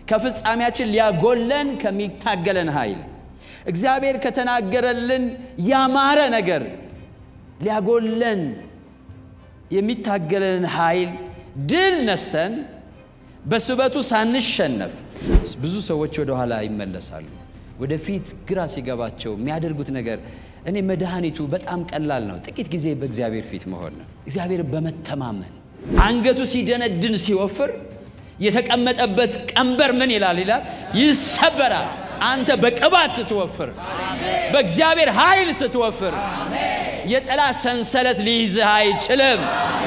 ከፍጻሜያችን ሊያጎለን ከሚታገለን ኃይል እግዚአብሔር ከተናገረልን ያማረ ነገር ሊያጎለን የሚታገለን ኃይል ድል ነስተን በስበቱ ሳንሸነፍ ብዙ ሰዎች ወደ ኋላ ይመለሳሉ። ወደፊት ግራ ሲገባቸው የሚያደርጉት ነገር እኔ መድኃኒቱ በጣም ቀላል ነው። ጥቂት ጊዜ በእግዚአብሔር ፊት መሆን ነው። እግዚአብሔር በመተማመን አንገቱ ሲደነድን ሲወፍር የተቀመጠበት ቀንበር ምን ይላል ይላል ይሰበራል። አንተ በቅባት ስትወፍር፣ በእግዚአብሔር ኃይል ስትወፍር የጠላት ሰንሰለት ሊይዝህ አይችልም።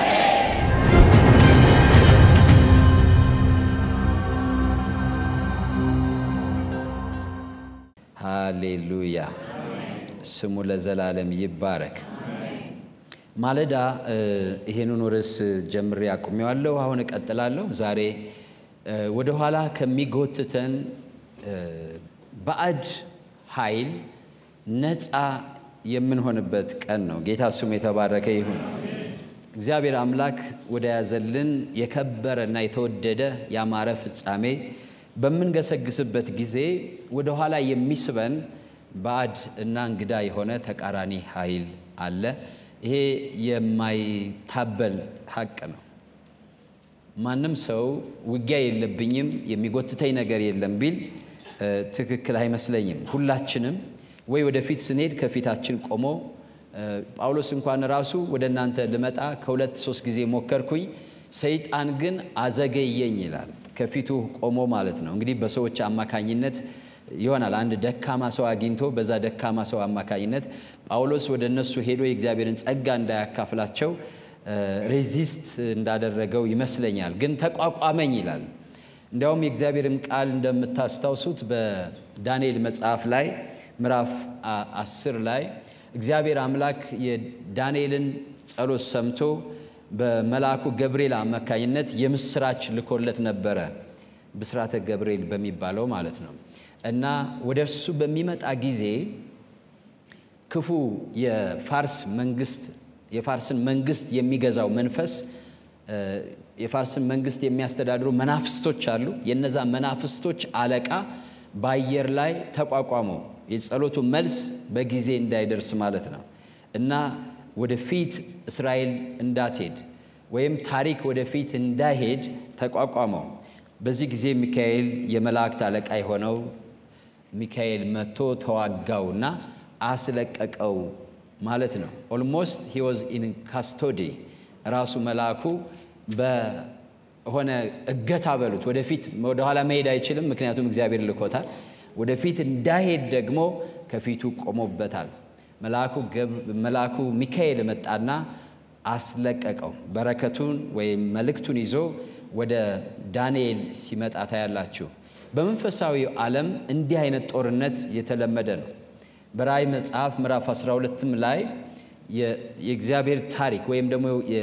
ሃሌሉያ ስሙ ለዘላለም ይባረክ። ማለዳ ይሄንን ርዕስ ጀምሬ አቁሜዋለሁ። አሁን እቀጥላለሁ። ዛሬ ወደ ኋላ ከሚጎትተን ባዕድ ኃይል ነፃ የምንሆንበት ቀን ነው። ጌታ ስሙ የተባረከ ይሁን። እግዚአብሔር አምላክ ወደ ያዘልን የከበረ እና የተወደደ ያማረ ፍጻሜ በምንገሰግስበት ጊዜ ወደ ኋላ የሚስበን ባዕድ እና እንግዳ የሆነ ተቃራኒ ኃይል አለ። ይሄ የማይታበል ሀቅ ነው። ማንም ሰው ውጊያ የለብኝም የሚጎትተኝ ነገር የለም ቢል ትክክል አይመስለኝም። ሁላችንም ወይ ወደፊት ስንሄድ ከፊታችን ቆሞ ጳውሎስ እንኳን ራሱ ወደ እናንተ ልመጣ ከሁለት ሶስት ጊዜ ሞከርኩኝ፣ ሰይጣን ግን አዘገየኝ ይላል። ከፊቱ ቆሞ ማለት ነው። እንግዲህ በሰዎች አማካኝነት ይሆናል። አንድ ደካማ ሰው አግኝቶ በዛ ደካማ ሰው አማካኝነት ጳውሎስ ወደ እነሱ ሄዶ የእግዚአብሔርን ጸጋ እንዳያካፍላቸው ሬዚስት እንዳደረገው ይመስለኛል። ግን ተቋቋመኝ ይላል። እንዲያውም የእግዚአብሔርም ቃል እንደምታስታውሱት በዳንኤል መጽሐፍ ላይ ምዕራፍ አስር ላይ እግዚአብሔር አምላክ የዳንኤልን ጸሎት ሰምቶ በመልአኩ ገብርኤል አማካኝነት የምስራች ልኮለት ነበረ። ብስራተ ገብርኤል በሚባለው ማለት ነው። እና ወደ እርሱ በሚመጣ ጊዜ ክፉ የፋርስ መንግስት የፋርስን መንግስት የሚገዛው መንፈስ የፋርስን መንግስት የሚያስተዳድሩ መናፍስቶች አሉ። የነዛ መናፍስቶች አለቃ በአየር ላይ ተቋቋመው የጸሎቱ መልስ በጊዜ እንዳይደርስ ማለት ነው እና ወደፊት እስራኤል እንዳትሄድ ወይም ታሪክ ወደፊት እንዳይሄድ ተቋቋመው። በዚህ ጊዜ ሚካኤል የመላእክት አለቃ የሆነው ሚካኤል መጥቶ ተዋጋውና አስለቀቀው ማለት ነው። ኦልሞስት ሂ ዋዝ ኢን ካስቶዲ ራሱ መልአኩ በሆነ እገታ በሉት ወደፊት ወደኋላ መሄድ አይችልም፣ ምክንያቱም እግዚአብሔር ልኮታል። ወደፊት እንዳይሄድ ደግሞ ከፊቱ ቆሞበታል። መልአኩ ሚካኤል መጣና አስለቀቀው። በረከቱን ወይም መልእክቱን ይዞ ወደ ዳንኤል ሲመጣ ታያላችሁ። በመንፈሳዊ ዓለም እንዲህ አይነት ጦርነት የተለመደ ነው። በራእይ መጽሐፍ ምዕራፍ 12ም ላይ የእግዚአብሔር ታሪክ ወይም ደግሞ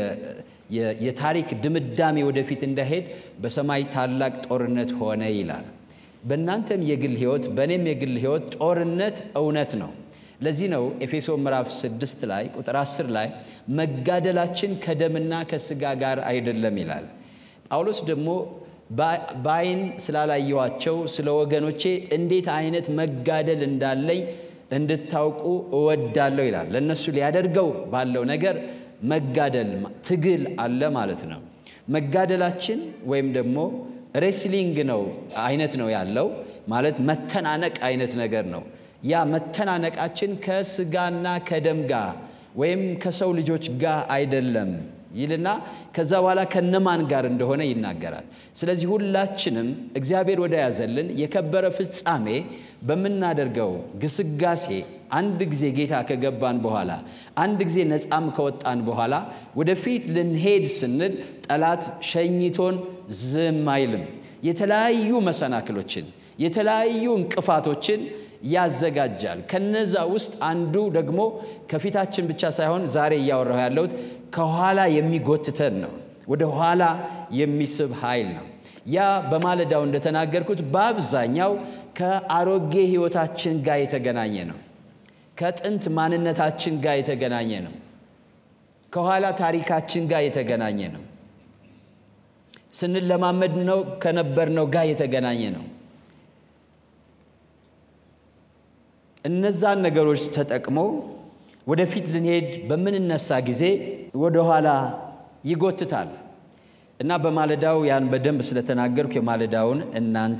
የታሪክ ድምዳሜ ወደፊት እንዳይሄድ በሰማይ ታላቅ ጦርነት ሆነ ይላል። በእናንተም የግል ሕይወት በእኔም የግል ሕይወት ጦርነት እውነት ነው። ለዚህ ነው ኤፌሶ ምዕራፍ 6 ላይ ቁጥር 10 ላይ መጋደላችን ከደምና ከስጋ ጋር አይደለም ይላል። ጳውሎስ ደግሞ በአይን ስላላየዋቸው ስለ ወገኖቼ እንዴት አይነት መጋደል እንዳለኝ እንድታውቁ እወዳለሁ ይላል። ለእነሱ ሊያደርገው ባለው ነገር መጋደል ትግል አለ ማለት ነው። መጋደላችን ወይም ደግሞ ሬስሊንግ ነው አይነት ነው ያለው ማለት መተናነቅ አይነት ነገር ነው። ያ መተናነቃችን ከስጋና ከደም ጋር ወይም ከሰው ልጆች ጋር አይደለም ይልና ከዛ በኋላ ከነማን ጋር እንደሆነ ይናገራል። ስለዚህ ሁላችንም እግዚአብሔር ወደ ያዘልን የከበረ ፍጻሜ በምናደርገው ግስጋሴ አንድ ጊዜ ጌታ ከገባን በኋላ አንድ ጊዜ ነፃም ከወጣን በኋላ ወደፊት ልንሄድ ስንል ጠላት ሸኝቶን ዝም አይልም። የተለያዩ መሰናክሎችን የተለያዩ እንቅፋቶችን ያዘጋጃል። ከነዛ ውስጥ አንዱ ደግሞ ከፊታችን ብቻ ሳይሆን ዛሬ እያወራሁ ያለሁት ከኋላ የሚጎትተን ነው። ወደ ኋላ የሚስብ ኃይል ነው። ያ በማለዳው እንደተናገርኩት በአብዛኛው ከአሮጌ ሕይወታችን ጋር የተገናኘ ነው። ከጥንት ማንነታችን ጋር የተገናኘ ነው። ከኋላ ታሪካችን ጋር የተገናኘ ነው። ስንለማመድ ነው ከነበርነው ጋር የተገናኘ ነው። እነዛን ነገሮች ተጠቅሞ ወደፊት ልንሄድ በምንነሳ ጊዜ ወደኋላ ይጎትታል እና በማለዳው ያን በደንብ ስለተናገርኩ የማለዳውን እናንተ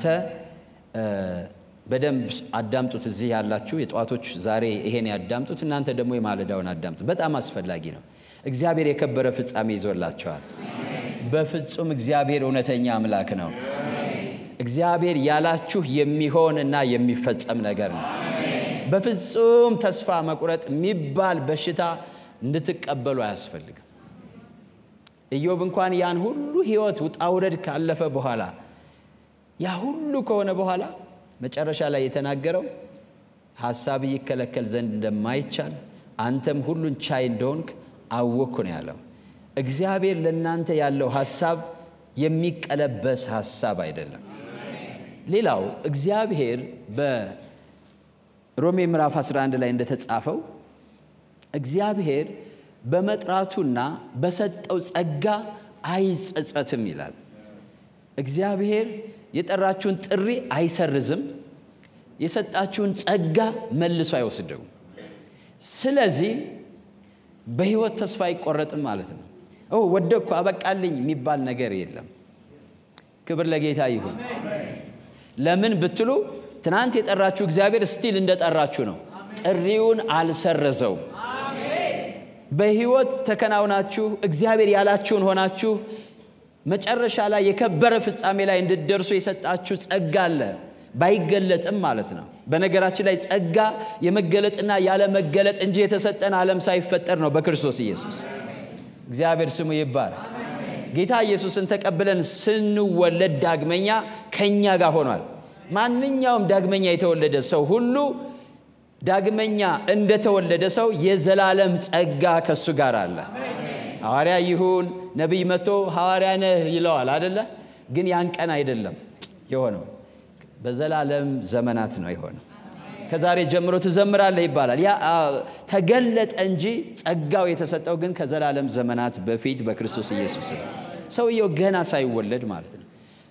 በደንብ አዳምጡት። እዚህ ያላችሁ የጠዋቶች ዛሬ ይሄን ያዳምጡት፣ እናንተ ደግሞ የማለዳውን አዳምጡት። በጣም አስፈላጊ ነው። እግዚአብሔር የከበረ ፍጻሜ ይዞላቸዋል። በፍጹም እግዚአብሔር እውነተኛ አምላክ ነው። እግዚአብሔር ያላችሁ የሚሆን እና የሚፈጸም ነገር ነው። በፍጹም ተስፋ መቁረጥ የሚባል በሽታ እንድትቀበሉ አያስፈልግም። ኢዮብ እንኳን ያን ሁሉ ሕይወት ውጣ ውረድ ካለፈ በኋላ ያ ሁሉ ከሆነ በኋላ መጨረሻ ላይ የተናገረው ሐሳብ ይከለከል ዘንድ እንደማይቻል አንተም ሁሉን ቻይ እንደሆንክ አወቅኩ ነው ያለው። እግዚአብሔር ለእናንተ ያለው ሐሳብ የሚቀለበስ ሐሳብ አይደለም። ሌላው እግዚአብሔር በሮሜ ምዕራፍ 11 ላይ እንደተጻፈው እግዚአብሔር በመጥራቱና በሰጠው ጸጋ አይጸጸትም ይላል። እግዚአብሔር የጠራችሁን ጥሪ አይሰርዝም፣ የሰጣችሁን ጸጋ መልሶ አይወስደውም። ስለዚህ በሕይወት ተስፋ አይቆረጥም ማለት ነው። ኦ ወደቅኩ አበቃልኝ የሚባል ነገር የለም። ክብር ለጌታ ይሁን። ለምን ብትሉ ትናንት የጠራችሁ እግዚአብሔር ስቲል እንደጠራችሁ ነው። ጥሪውን አልሰረዘውም። በሕይወት ተከናውናችሁ እግዚአብሔር ያላችሁን ሆናችሁ መጨረሻ ላይ የከበረ ፍጻሜ ላይ እንድትደርሱ የሰጣችሁ ጸጋ አለ፣ ባይገለጥም ማለት ነው። በነገራችን ላይ ጸጋ የመገለጥና ያለመገለጥ እንጂ የተሰጠን ዓለም ሳይፈጠር ነው በክርስቶስ ኢየሱስ። እግዚአብሔር ስሙ ይባረክ። ጌታ ኢየሱስን ተቀብለን ስንወለድ ዳግመኛ ከእኛ ጋር ሆኗል። ማንኛውም ዳግመኛ የተወለደ ሰው ሁሉ ዳግመኛ እንደተወለደ ሰው የዘላለም ጸጋ ከሱ ጋር አለ። ሐዋርያ ይሁን ነቢይ መጥቶ ሐዋርያ ነህ ይለዋል አደለ? ግን ያን ቀን አይደለም የሆነው፣ በዘላለም ዘመናት ነው የሆነው። ከዛሬ ጀምሮ ትዘምራለህ ይባላል። ያ ተገለጠ እንጂ ጸጋው የተሰጠው ግን ከዘላለም ዘመናት በፊት በክርስቶስ ኢየሱስ ነው። ሰውየው ገና ሳይወለድ ማለት ነው።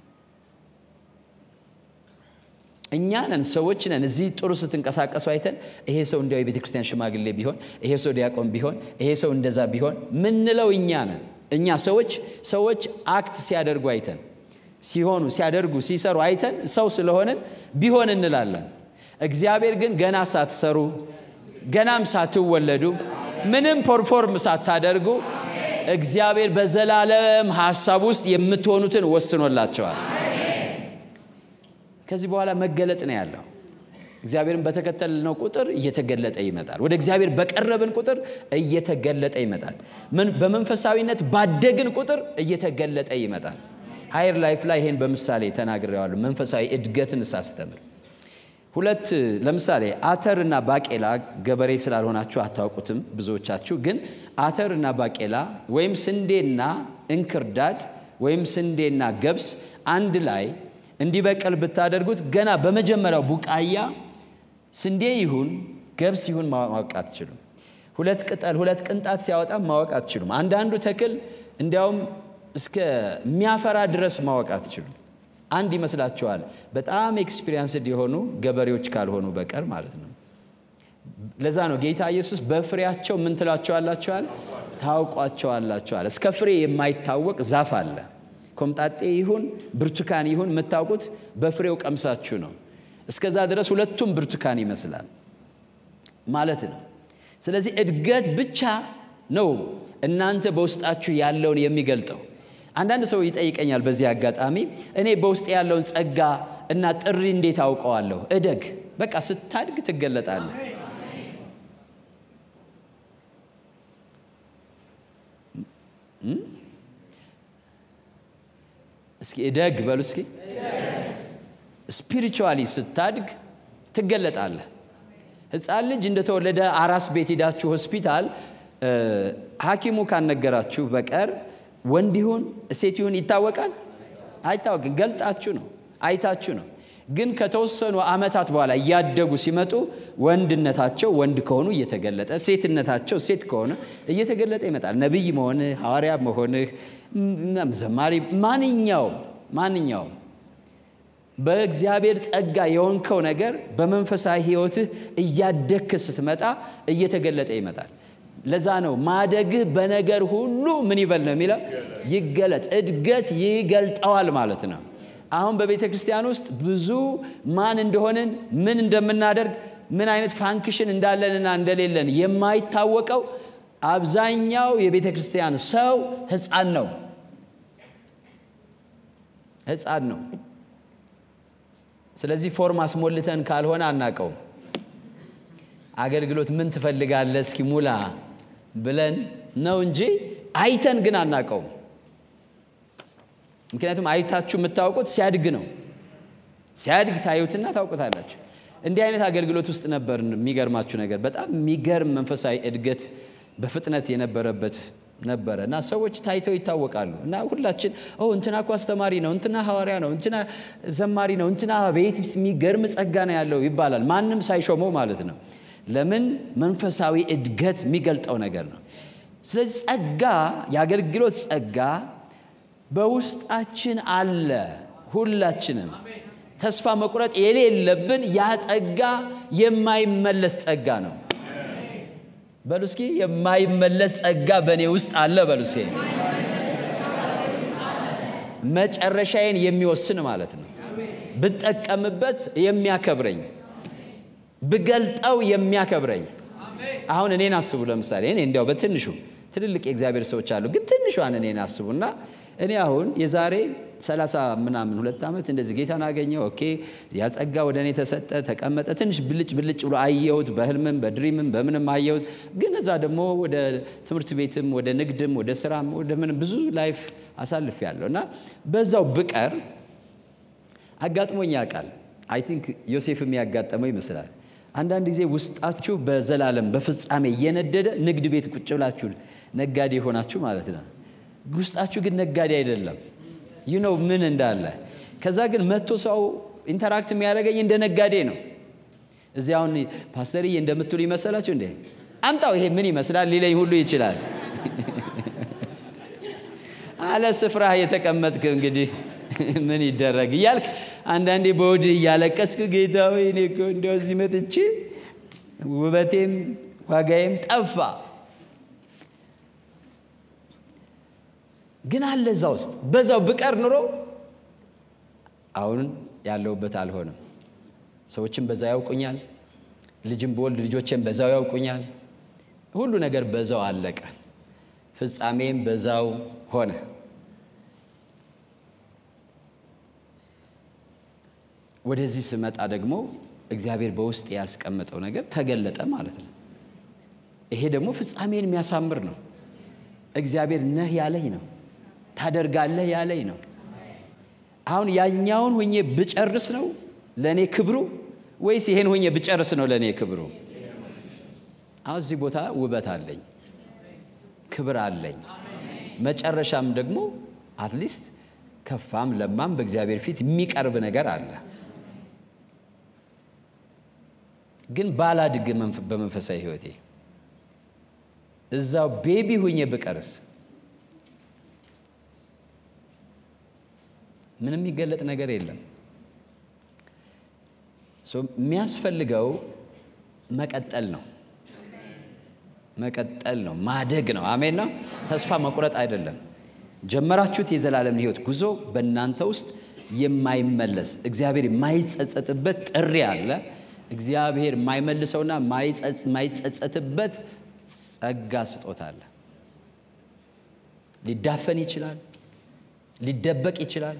እኛ ነን ሰዎች ነን። እዚህ ጥሩ ስትንቀሳቀሱ አይተን ይሄ ሰው እንዲያው የቤተ ክርስቲያን ሽማግሌ ቢሆን፣ ይሄ ሰው ዲያቆን ቢሆን፣ ይሄ ሰው እንደዛ ቢሆን ምንለው እኛ ነን። እኛ ሰዎች ሰዎች አክት ሲያደርጉ አይተን ሲሆኑ ሲያደርጉ ሲሰሩ አይተን ሰው ስለሆንን ቢሆን እንላለን። እግዚአብሔር ግን ገና ሳትሰሩ ገናም ሳትወለዱ ምንም ፐርፎርም ሳታደርጉ እግዚአብሔር በዘላለም ሐሳብ ውስጥ የምትሆኑትን ወስኖላቸዋል። ከዚህ በኋላ መገለጥ ነው ያለው። እግዚአብሔርን በተከተልነው ቁጥር እየተገለጠ ይመጣል። ወደ እግዚአብሔር በቀረብን ቁጥር እየተገለጠ ይመጣል። በመንፈሳዊነት ባደግን ቁጥር እየተገለጠ ይመጣል። ሃየር ላይፍ ላይ ይሄን በምሳሌ ተናግሬዋለሁ። መንፈሳዊ እድገትን ሳስተምር ሁለት ለምሳሌ አተር እና ባቄላ ገበሬ ስላልሆናችሁ አታውቁትም ብዙዎቻችሁ። ግን አተር እና ባቄላ ወይም ስንዴና እንክርዳድ ወይም ስንዴና ገብስ አንድ ላይ እንዲበቅል ብታደርጉት ገና በመጀመሪያው ቡቃያ ስንዴ ይሁን ገብስ ይሁን ማወቅ አትችሉም። ሁለት ቅጠል ሁለት ቅንጣት ሲያወጣ ማወቅ አትችሉም። አንዳንዱ ተክል እንዲያውም እስከሚያፈራ ድረስ ማወቅ አትችሉም። አንድ ይመስላችኋል። በጣም ኤክስፒሪየንስድ የሆኑ ገበሬዎች ካልሆኑ በቀር ማለት ነው። ለዛ ነው ጌታ ኢየሱስ በፍሬያቸው ምን ትላቸዋላችኋል? ታውቋቸዋላችኋል። እስከ ፍሬ የማይታወቅ ዛፍ አለ። ኮምጣጤ ይሁን ብርቱካን ይሁን የምታውቁት በፍሬው ቀምሳችሁ ነው። እስከዛ ድረስ ሁለቱም ብርቱካን ይመስላል ማለት ነው። ስለዚህ እድገት ብቻ ነው እናንተ በውስጣችሁ ያለውን የሚገልጠው። አንዳንድ ሰው ይጠይቀኛል በዚህ አጋጣሚ እኔ በውስጥ ያለውን ጸጋ እና ጥሪ እንዴት አውቀዋለሁ? እደግ። በቃ ስታድግ ትገለጣለህ። እስኪ እደግ በሉ እስኪ። ስፒሪቹዋሊ ስታድግ ትገለጣለህ። ሕፃን ልጅ እንደተወለደ አራስ ቤት ሄዳችሁ ሆስፒታል ሐኪሙ ካነገራችሁ በቀር ወንድ ይሁን ሴት ይሁን ይታወቃል? አይታወቅም። ገልጣችሁ ነው አይታችሁ ነው። ግን ከተወሰኑ ዓመታት በኋላ እያደጉ ሲመጡ ወንድነታቸው ወንድ ከሆኑ እየተገለጠ፣ ሴትነታቸው ሴት ከሆነ እየተገለጠ ይመጣል። ነቢይ መሆንህ፣ ሐዋርያ መሆንህ፣ ዘማሪ፣ ማንኛውም ማንኛውም በእግዚአብሔር ጸጋ የሆንከው ነገር በመንፈሳዊ ሕይወትህ እያደግክ ስትመጣ እየተገለጠ ይመጣል። ለዛ ነው ማደግህ በነገር ሁሉ ምን ይበል ነው የሚለው ይገለጥ። እድገት ይገልጠዋል ማለት ነው። አሁን በቤተ ክርስቲያን ውስጥ ብዙ ማን እንደሆንን ምን እንደምናደርግ ምን አይነት ፋንክሽን እንዳለንና እንደሌለን የማይታወቀው አብዛኛው የቤተ ክርስቲያን ሰው ሕፃን ነው። ሕፃን ነው። ስለዚህ ፎርም አስሞልተን ካልሆነ አናቀውም። አገልግሎት ምን ትፈልጋለህ እስኪ ሙላ ብለን ነው እንጂ አይተን ግን አናቀውም። ምክንያቱም አይታችሁ የምታውቁት ሲያድግ ነው። ሲያድግ ታዩትና ታውቁታላችሁ። እንዲህ አይነት አገልግሎት ውስጥ ነበር። የሚገርማችሁ ነገር በጣም የሚገርም መንፈሳዊ እድገት በፍጥነት የነበረበት ነበረ እና ሰዎች ታይተው ይታወቃሉ። እና ሁላችን እንትና እኮ አስተማሪ ነው፣ እንትና ሐዋርያ ነው፣ እንትና ዘማሪ ነው፣ እንትና ቤት የሚገርም ጸጋ ነው ያለው ይባላል። ማንም ሳይሾመው ማለት ነው። ለምን? መንፈሳዊ እድገት የሚገልጠው ነገር ነው። ስለዚህ ጸጋ፣ የአገልግሎት ጸጋ በውስጣችን አለ። ሁላችንም ተስፋ መቁረጥ የሌለብን ያ ጸጋ የማይመለስ ጸጋ ነው። በሉ እስኪ የማይመለስ ጸጋ በእኔ ውስጥ አለ። በሉ እስኪ መጨረሻዬን የሚወስን ማለት ነው። ብጠቀምበት የሚያከብረኝ፣ ብገልጠው የሚያከብረኝ። አሁን እኔን አስቡ። ለምሳሌ እኔ እንዲያው በትንሹ ትልልቅ የእግዚአብሔር ሰዎች አሉ፣ ግን ትንሿን እኔን አስቡና እኔ አሁን የዛሬ ሰላሳ ምናምን ሁለት ዓመት እንደዚህ ጌታን አገኘ። ኦኬ ያ ጸጋ ወደ እኔ ተሰጠ፣ ተቀመጠ። ትንሽ ብልጭ ብልጭ ብሎ አየሁት፣ በህልምም በድሪምም በምንም አየሁት። ግን እዛ ደግሞ ወደ ትምህርት ቤትም ወደ ንግድም ወደ ስራም ወደ ምንም ብዙ ላይፍ አሳልፍ ያለሁ እና በዛው ብቀር አጋጥሞኝ ያውቃል። አይ ቲንክ ዮሴፍም ያጋጠመው ይመስላል። አንዳንድ ጊዜ ውስጣችሁ በዘላለም በፍጻሜ እየነደደ ንግድ ቤት ቁጭ ብላችሁ ነጋዴ የሆናችሁ ማለት ነው። ውስጣችሁ ግን ነጋዴ አይደለም። ዩ ነው ምን እንዳለ። ከዛ ግን መጥቶ ሰው ኢንተራክት የሚያደርገኝ እንደ ነጋዴ ነው። እዚህ አሁን ፓስተርዬ እንደምትሉ ይመሰላችሁ እንዴ? አምጣው ይሄ ምን ይመስላል ሊለኝ ሁሉ ይችላል። አለ ስፍራ የተቀመጥክ እንግዲህ ምን ይደረግ እያልክ አንዳንዴ በወድህ እያለቀስክ ጌታ ሆይ እኔ እኮ እንደው እዚህ መጥቼ ውበቴም ዋጋዬም ጠፋ ግን አለ እዛ ውስጥ በዛው ብቀር ኑሮ አሁን ያለሁበት አልሆንም። ሰዎችም በዛው ያውቁኛል። ልጅም በወልድ ልጆቼም በዛው ያውቁኛል። ሁሉ ነገር በዛው አለቀ። ፍጻሜም በዛው ሆነ። ወደዚህ ስመጣ ደግሞ እግዚአብሔር በውስጥ ያስቀመጠው ነገር ተገለጠ ማለት ነው። ይሄ ደግሞ ፍጻሜን የሚያሳምር ነው። እግዚአብሔር ነህ ያለኝ ነው ታደርጋለህ ያለኝ ነው። አሁን ያኛውን ሆኜ ብጨርስ ነው ለእኔ ክብሩ ወይስ ይሄን ሆኜ ብጨርስ ነው ለእኔ ክብሩ? አሁን እዚህ ቦታ ውበት አለኝ፣ ክብር አለኝ። መጨረሻም ደግሞ አትሊስት ከፋም ለማም በእግዚአብሔር ፊት የሚቀርብ ነገር አለ። ግን ባላድግ በመንፈሳዊ ሕይወቴ እዛው ቤቢ ሁኜ ብቀርስ ምንም የሚገለጥ ነገር የለም። የሚያስፈልገው መቀጠል ነው። መቀጠል ነው፣ ማደግ ነው። አሜን ነው። ተስፋ መቁረጥ አይደለም። ጀመራችሁት የዘላለም ሕይወት ጉዞ በእናንተ ውስጥ የማይመለስ እግዚአብሔር የማይጸጸትበት ጥሪ አለ። እግዚአብሔር የማይመልሰውና የማይጸጸትበት ጸጋ ስጦታ አለ። ሊዳፈን ይችላል፣ ሊደበቅ ይችላል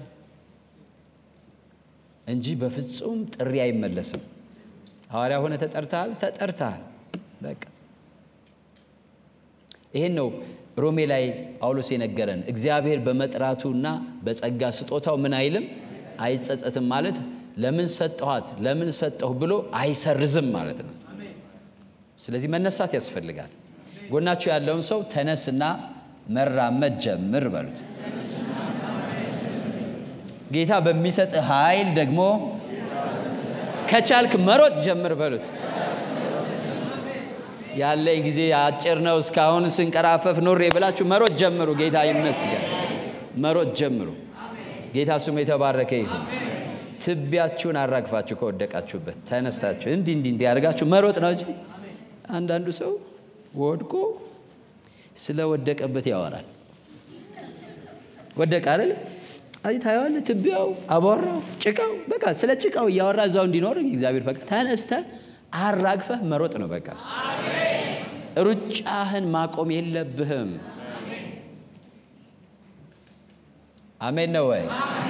እንጂ በፍጹም ጥሪ አይመለስም። ሐዋርያ ሆነ ተጠርተሃል፣ ተጠርተሃል። በቃ ይሄን ነው ሮሜ ላይ ጳውሎስ የነገረን። እግዚአብሔር በመጥራቱና በጸጋ ስጦታው ምን አይልም አይጸጸትም። ማለት ለምን ሰጠኋት ለምን ሰጠሁ ብሎ አይሰርዝም ማለት ነው። ስለዚህ መነሳት ያስፈልጋል። ጎናችሁ ያለውን ሰው ተነስና መራመድ ጀምር በሉት። ጌታ በሚሰጥ ኃይል ደግሞ ከቻልክ መሮጥ ጀምር በሉት። ያለኝ ጊዜ አጭር ነው፣ እስካሁን ስንቀራፈፍ ኖሬ ብላችሁ መሮጥ ጀምሩ። ጌታ ይመስገን። መሮጥ ጀምሩ። ጌታ ስሙ የተባረከ ይሁን። ትቢያችሁን አራግፋችሁ ከወደቃችሁበት ተነስታችሁ እንዲህ እንዲህ እንዲህ አድርጋችሁ መሮጥ ነው እንጂ አንዳንዱ ሰው ወድቆ ስለወደቀበት ያወራል። ወደቀ አይደል? አይ ታየዋለህ፣ ትቢያው፣ አቧራው፣ ጭቃው በቃ ስለ ጭቃው እያወራ እዛው እንዲኖር እግዚአብሔር ፈቃድ። ተነስተህ አራግፈህ መሮጥ ነው በቃ። ሩጫህን ማቆም የለብህም። አሜን ነው ወይ?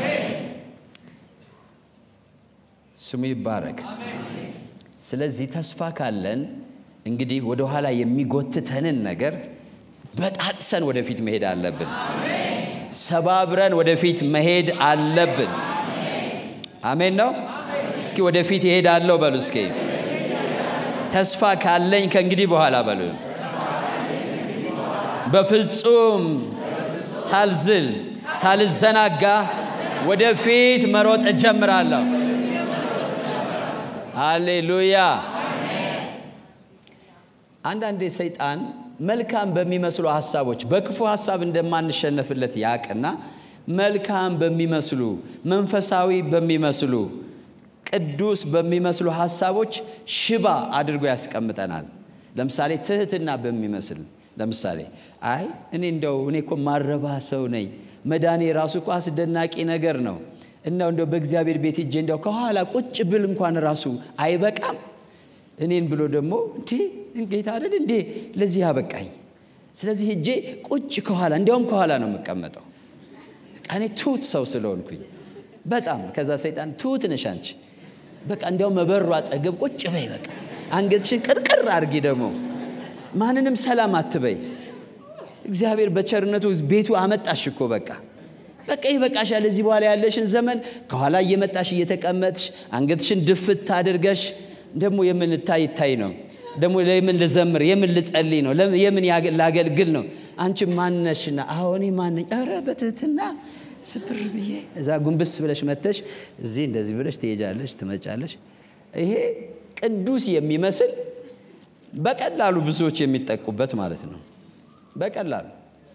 ስሙ ይባረክ። ስለዚህ ተስፋ ካለን እንግዲህ ወደኋላ የሚጎትተንን ነገር በጣጥሰን ወደፊት መሄድ አለብን። ሰባብረን ወደፊት መሄድ አለብን። አሜን ነው። እስኪ ወደፊት ይሄዳለሁ በሉ። እስኪ ተስፋ ካለኝ ከእንግዲህ በኋላ በሉ። በፍጹም ሳልዝል ሳልዘናጋ ወደፊት መሮጥ እጀምራለሁ። ሃሌሉያ። አንዳንዴ ሰይጣን መልካም በሚመስሉ ሀሳቦች በክፉ ሀሳብ እንደማንሸነፍለት ያቅና መልካም በሚመስሉ መንፈሳዊ በሚመስሉ ቅዱስ በሚመስሉ ሀሳቦች ሽባ አድርጎ ያስቀምጠናል። ለምሳሌ ትህትና በሚመስል ለምሳሌ አይ እኔ እንደው እኔ እኮ ማረባ ሰው ነኝ፣ መዳኔ ራሱ እኮ አስደናቂ ነገር ነው። እናው እንደው በእግዚአብሔር ቤት ሂጄ እንደው ከኋላ ቁጭ ብል እንኳን ራሱ አይበቃም እኔን ብሎ ደግሞ እንዴ ጌታ አይደል እንዴ ለዚህ ያበቃኝ። ስለዚህ ሄጄ ቁጭ ከኋላ እንዲያውም ከኋላ ነው የምቀመጠው። በቃ እኔ ትሁት ሰው ስለሆንኩኝ በጣም ከዛ ሰይጣን ትሁት ነሽ አንቺ፣ በቃ እንዲያውም መበሩ አጠገብ ቁጭ በይ፣ በቃ አንገትሽን ቅርቅር አድርጊ፣ ደግሞ ማንንም ሰላም አትበይ። እግዚአብሔር በቸርነቱ ቤቱ አመጣሽ እኮ በቃ በቃ ይበቃሻል። እዚህ በኋላ ያለሽን ዘመን ከኋላ እየመጣሽ እየተቀመጥሽ አንገትሽን ድፍት አድርገሽ ደግሞ የምን ታይ ታይ ነው ደግሞ የምን ልዘምር የምን ልጸልይ ነው የምን ላገልግል ነው አንቺ ማነሽና አሁን ማነኝ ኧረ በትህትና ስብር ብዬ እዛ ጉንብስ ብለሽ መተሽ እዚህ እንደዚህ ብለሽ ትሄጃለሽ ትመጫለሽ ይሄ ቅዱስ የሚመስል በቀላሉ ብዙዎች የሚጠቁበት ማለት ነው በቀላሉ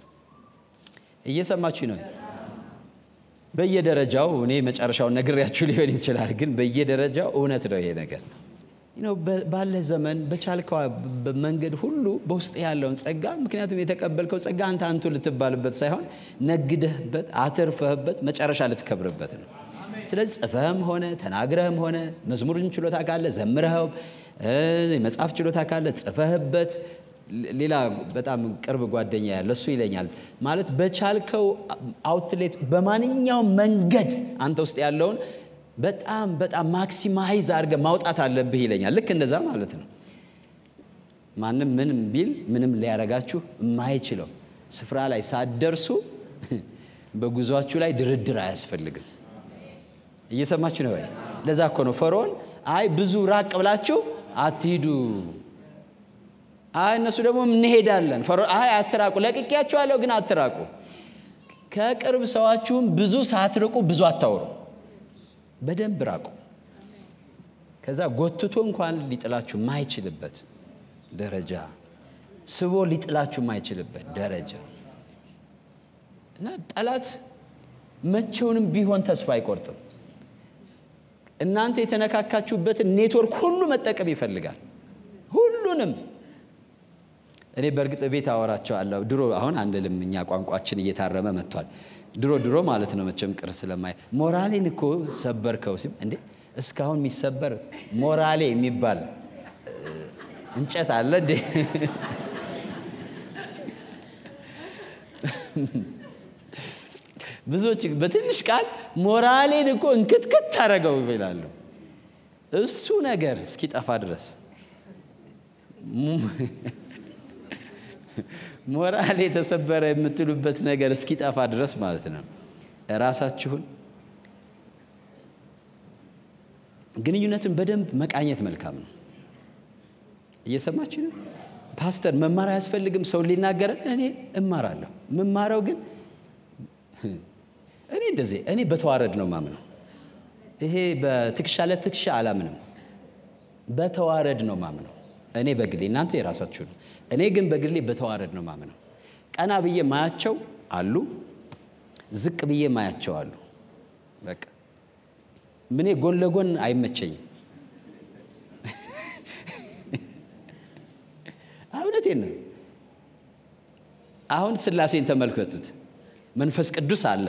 እየሰማችሁ ነው በየደረጃው እኔ መጨረሻውን ነግሬያችሁ ሊሆን ይችላል ግን በየደረጃው እውነት ነው ይሄ ነገር ባለ ዘመን በቻልከው መንገድ ሁሉ በውስጥ ያለውን ጸጋ ምክንያቱም የተቀበልከው ጸጋ አንተ አንቱ ልትባልበት ሳይሆን ነግደህበት አትርፈህበት መጨረሻ ልትከብርበት ነው። ስለዚህ ጽፈህም ሆነ ተናግረህም ሆነ መዝሙርን ችሎታ ካለ ዘምረኸው፣ የመጽሐፍ ችሎታ ካለ ጽፈህበት። ሌላ በጣም ቅርብ ጓደኛ ያለ እሱ ይለኛል ማለት በቻልከው አውትሌት በማንኛውም መንገድ አንተ ውስጥ ያለውን በጣም በጣም ማክሲማይዝ አድርገህ ማውጣት አለብህ ይለኛል። ልክ እንደዛ ማለት ነው። ማንም ምንም ቢል ምንም ሊያረጋችሁ የማይችለው ስፍራ ላይ ሳትደርሱ በጉዟችሁ ላይ ድርድር አያስፈልግም። እየሰማችሁ ነው ወይ? ለዛ እኮ ነው ፈርዖን አይ ብዙ ራቅ ብላችሁ አትሂዱ፣ አይ እነሱ ደግሞ እንሄዳለን። ፈርዖን አይ አትራቁ፣ ለቅቄያችኋለሁ ግን አትራቁ። ከቅርብ ሰዋችሁም ብዙ ሳትርቁ ብዙ አታውሩ በደንብ ራቁ። ከዛ ጎትቶ እንኳን ሊጥላችሁ ማይችልበት ደረጃ ስቦ ሊጥላችሁ ማይችልበት ደረጃ እና ጠላት መቼውንም ቢሆን ተስፋ አይቆርጥም። እናንተ የተነካካችሁበትን ኔትወርክ ሁሉ መጠቀም ይፈልጋል። ሁሉንም እኔ በእርግጥ ቤት አወራቸዋለሁ። ድሮ አሁን አንልም፣ እኛ ቋንቋችን እየታረመ መጥቷል። ድሮ ድሮ ማለት ነው መቼም ቅር ስለማይ ሞራሌን እኮ ሰበርከው ሲም እንዴ እስካሁን የሚሰበር ሞራሌ የሚባል እንጨት አለ እንዴ? ብዙዎች በትንሽ ቃል ሞራሌን እኮ እንክትክት አደረገው ይላሉ። እሱ ነገር እስኪጠፋ ድረስ ሞራል የተሰበረ የምትሉበት ነገር እስኪጠፋ ድረስ ማለት ነው። ራሳችሁን ግንኙነትን በደንብ መቃኘት መልካም ነው። እየሰማችሁ ነው። ፓስተር መማር አያስፈልግም ሰው ሊናገረን፣ እኔ እማራለሁ። የምማረው ግን እኔ እንደዚህ እኔ በተዋረድ ነው ማምነው። ይሄ በትከሻ ለትከሻ አላምንም። በተዋረድ ነው ማምነው። እኔ በግሌ እናንተ የራሳችሁ ነው። እኔ ግን በግሌ በተዋረድ ነው ማምነው። ቀና ብዬ ማያቸው አሉ፣ ዝቅ ብዬ ማያቸዋሉ። በቃ ምኔ ጎን ለጎን አይመቸኝም። እውነቴን ነው። አሁን ሥላሴን ተመልከቱት። መንፈስ ቅዱስ አለ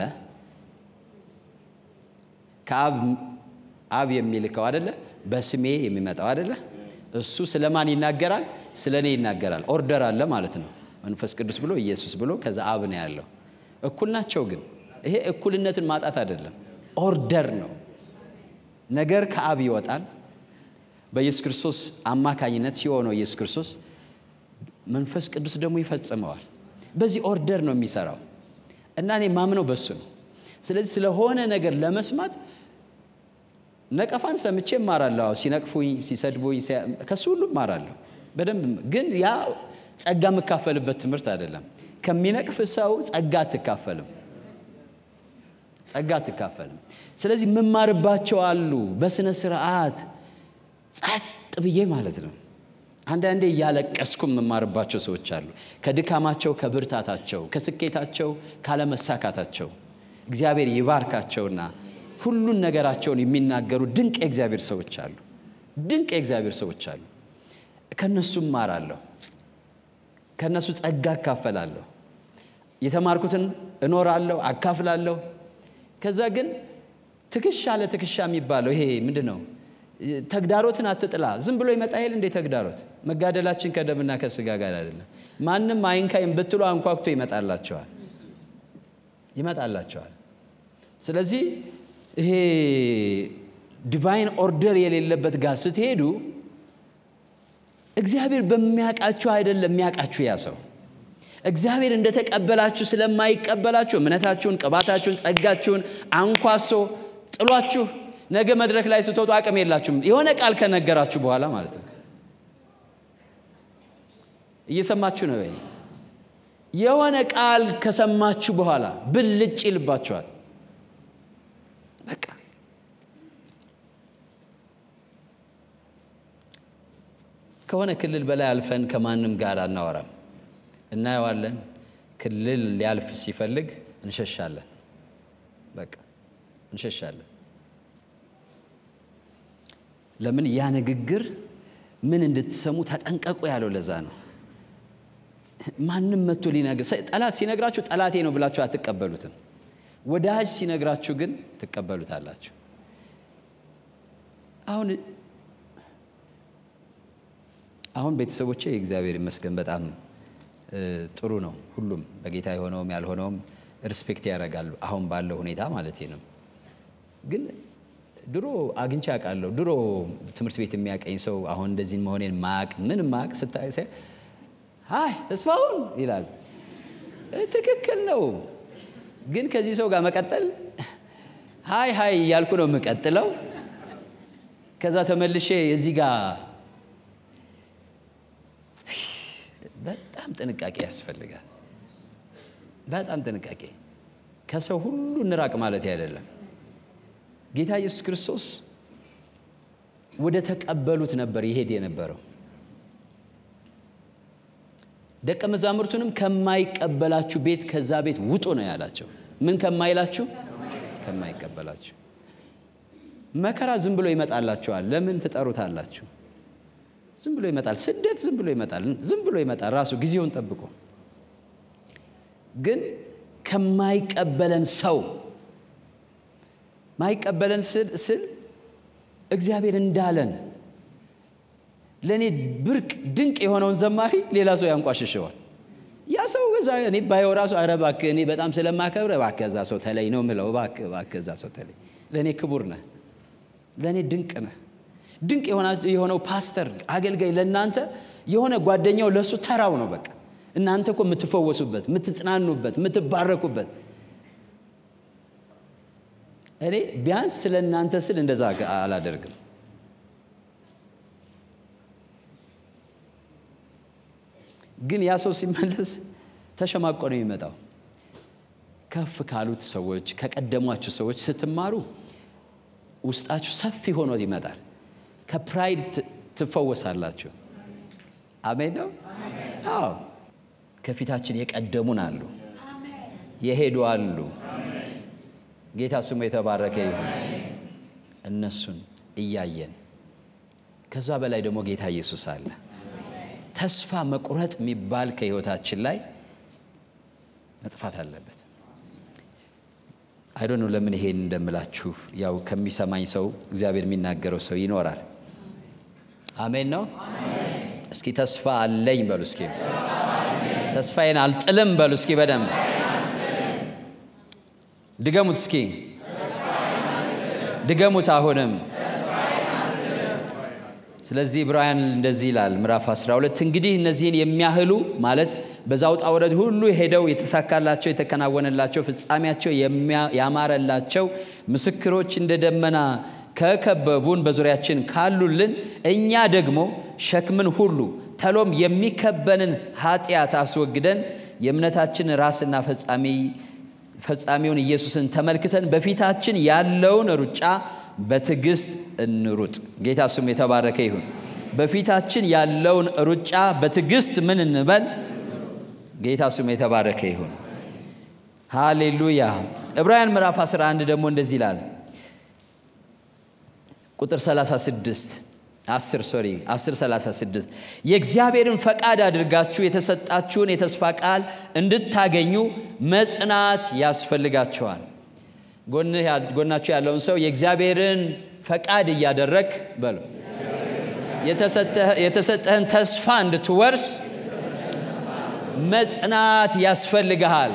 ከአብ አብ የሚልከው አደለ፣ በስሜ የሚመጣው አደለ። እሱ ስለ ማን ይናገራል? ስለ እኔ ይናገራል። ኦርደር አለ ማለት ነው። መንፈስ ቅዱስ ብሎ ኢየሱስ ብሎ ከዛ አብ ነው ያለው። እኩል ናቸው። ግን ይሄ እኩልነትን ማጣት አይደለም፣ ኦርደር ነው። ነገር ከአብ ይወጣል በኢየሱስ ክርስቶስ አማካኝነት ሲሆነው ኢየሱስ ክርስቶስ መንፈስ ቅዱስ ደግሞ ይፈጽመዋል። በዚህ ኦርደር ነው የሚሰራው እና እኔ ማምነው በሱ ነው። ስለዚህ ስለሆነ ነገር ለመስማት ነቀፋን ሰምቼ እማራለሁ። ሲነቅፉኝ፣ ሲሰድቡኝ ከሱ ሁሉ እማራለሁ በደንብ ግን ያ ጸጋ የምካፈልበት ትምህርት አይደለም። ከሚነቅፍ ሰው ጸጋ አትካፈልም፣ ጸጋ አትካፈልም። ስለዚህ የምማርባቸው አሉ በስነ ስርዓት ጸጥ ብዬ ማለት ነው። አንዳንዴ እያለቀስኩ የምማርባቸው ሰዎች አሉ። ከድካማቸው፣ ከብርታታቸው፣ ከስኬታቸው፣ ካለመሳካታቸው እግዚአብሔር ይባርካቸውና ሁሉን ነገራቸውን የሚናገሩ ድንቅ የእግዚአብሔር ሰዎች አሉ። ድንቅ የእግዚአብሔር ሰዎች አሉ። ከነሱ እማራለሁ፣ ከነሱ ጸጋ አካፈላለሁ፣ የተማርኩትን እኖራለሁ፣ አካፍላለሁ። ከዛ ግን ትከሻ ለትከሻ የሚባለው ይሄ ምንድን ነው? ተግዳሮትን አትጥላ። ዝም ብሎ ይመጣ ይል እንዴ? ተግዳሮት መጋደላችን ከደምና ከስጋ ጋር አይደለም። ማንም አይንካይም ብትሉ አንኳኩቶ ይመጣላቸዋል ይመጣላቸዋል። ስለዚህ ይሄ ዲቫይን ኦርደር የሌለበት ጋር ስትሄዱ እግዚአብሔር በሚያውቃችሁ አይደለም የሚያውቃችሁ ያ ሰው እግዚአብሔር እንደተቀበላችሁ ስለማይቀበላችሁ እምነታችሁን፣ ቅባታችሁን፣ ጸጋችሁን አንኳሶ ጥሏችሁ ነገ መድረክ ላይ ስትወጡ አቅም የላችሁም። የሆነ ቃል ከነገራችሁ በኋላ ማለት ነው። እየሰማችሁ ነው ወይ? የሆነ ቃል ከሰማችሁ በኋላ ብልጭ ይልባችኋል። በቃ ከሆነ ክልል በላይ አልፈን ከማንም ጋር አናወራም። እናየዋለን። ክልል ሊያልፍ ሲፈልግ እንሸሻለን። በቃ እንሸሻለን። ለምን? ያ ንግግር ምን እንድትሰሙ ተጠንቀቁ ያለው ለዛ ነው። ማንም መጥቶ ሊነግር ጠላት ሲነግራችሁ ጠላቴ ነው ብላችሁ አትቀበሉትም። ወዳጅ ሲነግራችሁ ግን ትቀበሉታላችሁ። አሁን አሁን ቤተሰቦቼ እግዚአብሔር ይመስገን በጣም ጥሩ ነው። ሁሉም በጌታ የሆነውም ያልሆነውም ሪስፔክት ያደርጋሉ። አሁን ባለው ሁኔታ ማለት ነው። ግን ድሮ አግኝቼ አውቃለሁ። ድሮ ትምህርት ቤት የሚያቀኝ ሰው አሁን እንደዚህ መሆኔን ማቅ ምን ማቅ ስታይ ሀይ ተስፋውን ይላል። ትክክል ነው። ግን ከዚህ ሰው ጋር መቀጠል ሀይ ሀይ እያልኩ ነው የምቀጥለው። ከዛ ተመልሼ የዚህ ጋር በጣም ጥንቃቄ ያስፈልጋል። በጣም ጥንቃቄ። ከሰው ሁሉ እንራቅ ማለት አይደለም። ጌታ ኢየሱስ ክርስቶስ ወደ ተቀበሉት ነበር ይሄድ የነበረው። ደቀ መዛሙርቱንም ከማይቀበላችሁ ቤት ከዛ ቤት ውጡ ነው ያላቸው። ምን ከማይላችሁ? ከማይቀበላችሁ። መከራ ዝም ብሎ ይመጣላችኋል። ለምን ትጠሩታላችሁ? ዝም ብሎ ይመጣል። ስደት ዝም ብሎ ይመጣል። ዝም ብሎ ይመጣል ራሱ ጊዜውን ጠብቆ። ግን ከማይቀበለን ሰው ማይቀበለን ስል እግዚአብሔር እንዳለን ለእኔ ብርቅ ድንቅ የሆነውን ዘማሪ ሌላ ሰው ያንቋሽሸዋል። ያ ሰው እዛ እኔ ባየው ራሱ ኧረ እባክህ እኔ በጣም ስለማከብረ እባክህ እዛ ሰው ተለይ ነው የምለው። እባክህ እባክህ እዛ ሰው ተለይ፣ ለእኔ ክቡር ነህ፣ ለእኔ ድንቅ ነህ። ድንቅ የሆነው ፓስተር አገልጋይ ለእናንተ የሆነ ጓደኛው ለእሱ ተራው ነው። በቃ እናንተ እኮ የምትፈወሱበት፣ የምትጽናኑበት፣ የምትባረኩበት እኔ ቢያንስ ስለ እናንተ ስል እንደዛ አላደርግም። ግን ያ ሰው ሲመለስ ተሸማቆ ነው የሚመጣው። ከፍ ካሉት ሰዎች ከቀደሟችሁ ሰዎች ስትማሩ ውስጣችሁ ሰፊ ሆኖ ይመጣል። ከፕራይድ ትፈወሳላችሁ። አሜን ነው። አዎ ከፊታችን የቀደሙን አሉ፣ የሄዱ አሉ፣ ጌታ ስሙ የተባረከ ይሁን። እነሱን እያየን ከዛ በላይ ደግሞ ጌታ ኢየሱስ አለ። ተስፋ መቁረጥ የሚባል ከህይወታችን ላይ መጥፋት አለበት። አይዶ ነው ለምን ይሄን እንደምላችሁ ያው ከሚሰማኝ ሰው እግዚአብሔር የሚናገረው ሰው ይኖራል። አሜን ነው። እስኪ ተስፋ አለኝ በሉ እስኪ ተስፋዬን አልጥልም በሉ እስኪ በደንብ ድገሙት እስኪ ድገሙት አሁንም ስለዚህ ዕብራውያን እንደዚህ ይላል ምዕራፍ 12 እንግዲህ እነዚህን የሚያህሉ ማለት በዛ ውጣ ውረድ ሁሉ ሄደው የተሳካላቸው የተከናወነላቸው ፍጻሜያቸው ያማረላቸው ምስክሮች እንደ ደመና ከከበቡን በዙሪያችን ካሉልን እኛ ደግሞ ሸክምን ሁሉ ተሎም የሚከበንን ኃጢአት አስወግደን የእምነታችን ራስና ፈጻሚ ፈጻሚውን ኢየሱስን ተመልክተን በፊታችን ያለውን ሩጫ በትዕግስት እንሩጥ። ጌታ ስሙ የተባረከ ይሁን። በፊታችን ያለውን ሩጫ በትዕግስት ምን እንበል? ጌታ ስሙ የተባረከ ይሁን። ሃሌሉያ። ዕብራውያን ምዕራፍ 11 ደግሞ እንደዚህ ይላል ቁጥር 36 10 ሶሪ 10 36 የእግዚአብሔርን ፈቃድ አድርጋችሁ የተሰጣችሁን የተስፋ ቃል እንድታገኙ መጽናት ያስፈልጋቸዋል። ጎናችሁ ያለውን ሰው የእግዚአብሔርን ፈቃድ እያደረግ በሉ የተሰጠህን ተስፋ እንድትወርስ መጽናት ያስፈልግሃል።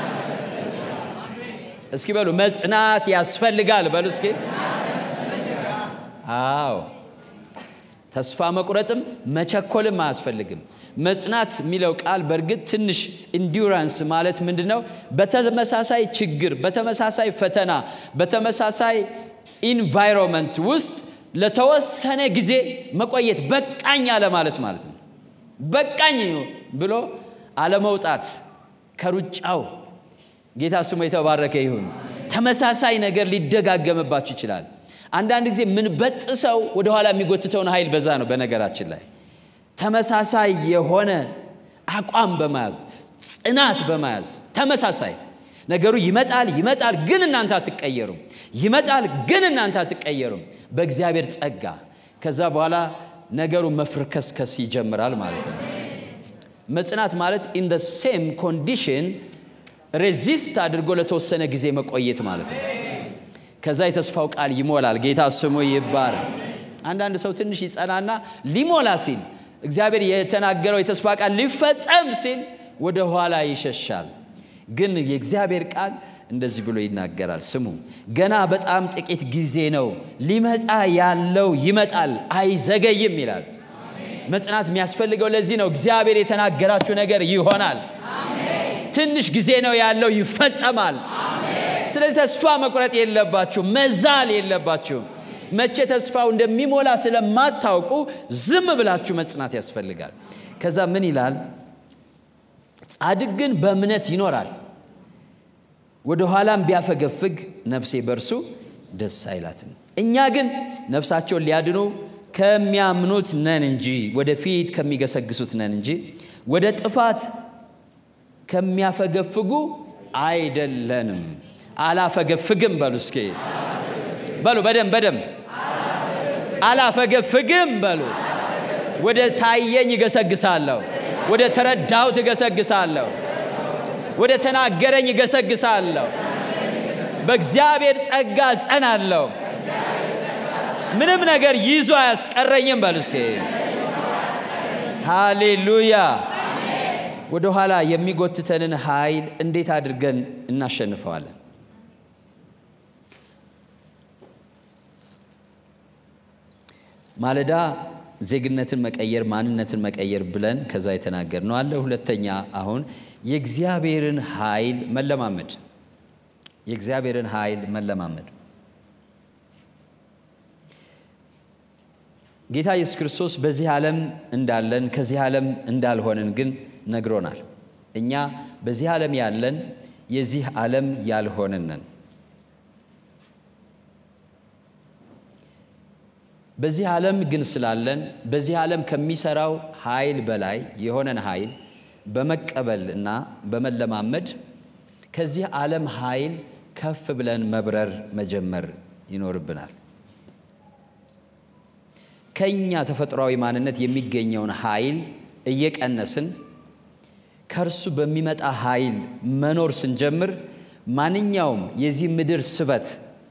እስኪ በሉ መጽናት ያስፈልጋል በሉ እስኪ አዎ ተስፋ መቁረጥም መቸኮልም አያስፈልግም። መጽናት የሚለው ቃል በእርግጥ ትንሽ ኢንዱራንስ ማለት ምንድን ነው? በተመሳሳይ ችግር፣ በተመሳሳይ ፈተና፣ በተመሳሳይ ኢንቫይሮንመንት ውስጥ ለተወሰነ ጊዜ መቆየት በቃኝ አለ ማለት ማለት ነው። በቃኝ ብሎ አለመውጣት ከሩጫው። ጌታ ስሙ የተባረከ ይሁን። ተመሳሳይ ነገር ሊደጋገምባችሁ ይችላል። አንዳንድ ጊዜ የምንበጥሰው ወደኋላ የሚጎትተውን ኃይል በዛ ነው። በነገራችን ላይ ተመሳሳይ የሆነ አቋም በመያዝ ጽናት በመያዝ ተመሳሳይ ነገሩ ይመጣል ይመጣል፣ ግን እናንተ አትቀየሩም። ይመጣል ግን እናንተ አትቀየሩም። በእግዚአብሔር ጸጋ ከዛ በኋላ ነገሩ መፍርከስከስ ይጀምራል ማለት ነው። መጽናት ማለት ኢን ደ ሴም ኮንዲሽን ሬዚስት አድርጎ ለተወሰነ ጊዜ መቆየት ማለት ነው። ከዛ የተስፋው ቃል ይሞላል። ጌታ ስሙ ይባረክ። አንዳንድ ሰው ትንሽ ይጸናና ሊሞላ ሲል እግዚአብሔር የተናገረው የተስፋ ቃል ሊፈጸም ሲል ወደ ኋላ ይሸሻል። ግን የእግዚአብሔር ቃል እንደዚህ ብሎ ይናገራል። ስሙ ገና በጣም ጥቂት ጊዜ ነው፣ ሊመጣ ያለው ይመጣል፣ አይዘገይም ይላል። መጽናት የሚያስፈልገው ለዚህ ነው። እግዚአብሔር የተናገራችሁ ነገር ይሆናል። ትንሽ ጊዜ ነው ያለው፣ ይፈጸማል። ስለዚህ ተስፋ መቁረጥ የለባችሁ፣ መዛል የለባችሁ። መቼ ተስፋው እንደሚሞላ ስለማታውቁ ዝም ብላችሁ መጽናት ያስፈልጋል። ከዛ ምን ይላል? ጻድቅ ግን በእምነት ይኖራል፣ ወደ ኋላም ቢያፈገፍግ ነፍሴ በእርሱ ደስ አይላትም። እኛ ግን ነፍሳቸውን ሊያድኑ ከሚያምኑት ነን እንጂ ወደፊት ከሚገሰግሱት ነን እንጂ ወደ ጥፋት ከሚያፈገፍጉ አይደለንም። አላፈገፍግም በሉ እስኪ በሉ በደም በደም አላፈገፍግም በሉ። ወደ ታየኝ እገሰግሳለሁ፣ ወደ ተረዳሁት እገሰግሳለሁ፣ ወደ ተናገረኝ እገሰግሳለሁ። በእግዚአብሔር ጸጋ ጸናለሁ። ምንም ነገር ይዞ አያስቀረኝም በሉ እስኪ ሃሌሉያ። ወደ ኋላ የሚጎትተንን ኃይል እንዴት አድርገን እናሸንፈዋለን? ማለዳ ዜግነትን መቀየር ማንነትን መቀየር ብለን ከዛ የተናገር ነው አለ። ሁለተኛ አሁን የእግዚአብሔርን ኃይል መለማመድ የእግዚአብሔርን ኃይል መለማመድ ጌታ ኢየሱስ ክርስቶስ በዚህ ዓለም እንዳለን ከዚህ ዓለም እንዳልሆንን ግን ነግሮናል። እኛ በዚህ ዓለም ያለን የዚህ ዓለም ያልሆንን ነን። በዚህ ዓለም ግን ስላለን በዚህ ዓለም ከሚሰራው ኃይል በላይ የሆነን ኃይል በመቀበል እና በመለማመድ ከዚህ ዓለም ኃይል ከፍ ብለን መብረር መጀመር ይኖርብናል። ከኛ ተፈጥሯዊ ማንነት የሚገኘውን ኃይል እየቀነስን ከእርሱ በሚመጣ ኃይል መኖር ስንጀምር ማንኛውም የዚህ ምድር ስበት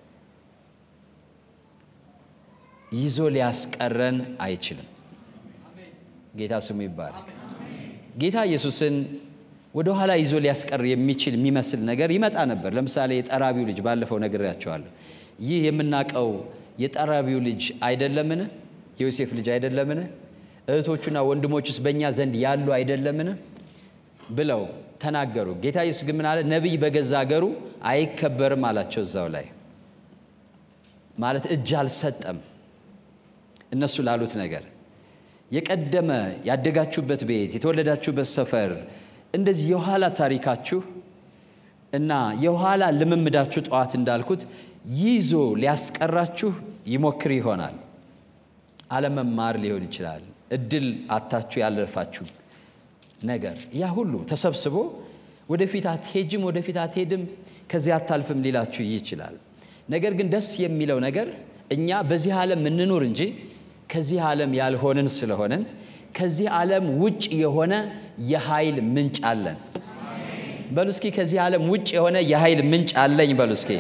ይዞ ሊያስቀረን አይችልም። ጌታ ስሙ ይባረክ። ጌታ ኢየሱስን ወደ ኋላ ይዞ ሊያስቀር የሚችል የሚመስል ነገር ይመጣ ነበር። ለምሳሌ የጠራቢው ልጅ ባለፈው ነግሬያቸዋለሁ። ይህ የምናውቀው የጠራቢው ልጅ አይደለምን? የዮሴፍ ልጅ አይደለምን? እህቶቹና ወንድሞቹስ በእኛ ዘንድ ያሉ አይደለምን? ብለው ተናገሩ። ጌታ ኢየሱስ ግን ምን አለ? ነቢይ በገዛ አገሩ አይከበርም አላቸው። እዛው ላይ ማለት እጅ አልሰጠም እነሱ ላሉት ነገር የቀደመ ያደጋችሁበት ቤት የተወለዳችሁበት ሰፈር እንደዚህ የኋላ ታሪካችሁ እና የኋላ ልምምዳችሁ ጠዋት እንዳልኩት ይዞ ሊያስቀራችሁ ይሞክር ይሆናል። አለመማር ሊሆን ይችላል። እድል አታችሁ ያለፋችሁ ነገር ያ ሁሉ ተሰብስቦ ወደፊት አትሄጅም፣ ወደፊት አትሄድም፣ ከዚህ አታልፍም ሊላችሁ ይችላል። ነገር ግን ደስ የሚለው ነገር እኛ በዚህ ዓለም እንኑር እንጂ ከዚህ ዓለም ያልሆንን ስለሆንን ከዚህ ዓለም ውጭ የሆነ የኃይል ምንጭ አለን። በሉ እስኪ ከዚህ ዓለም ውጭ የሆነ የኃይል ምንጭ አለኝ በሉ እስኪ።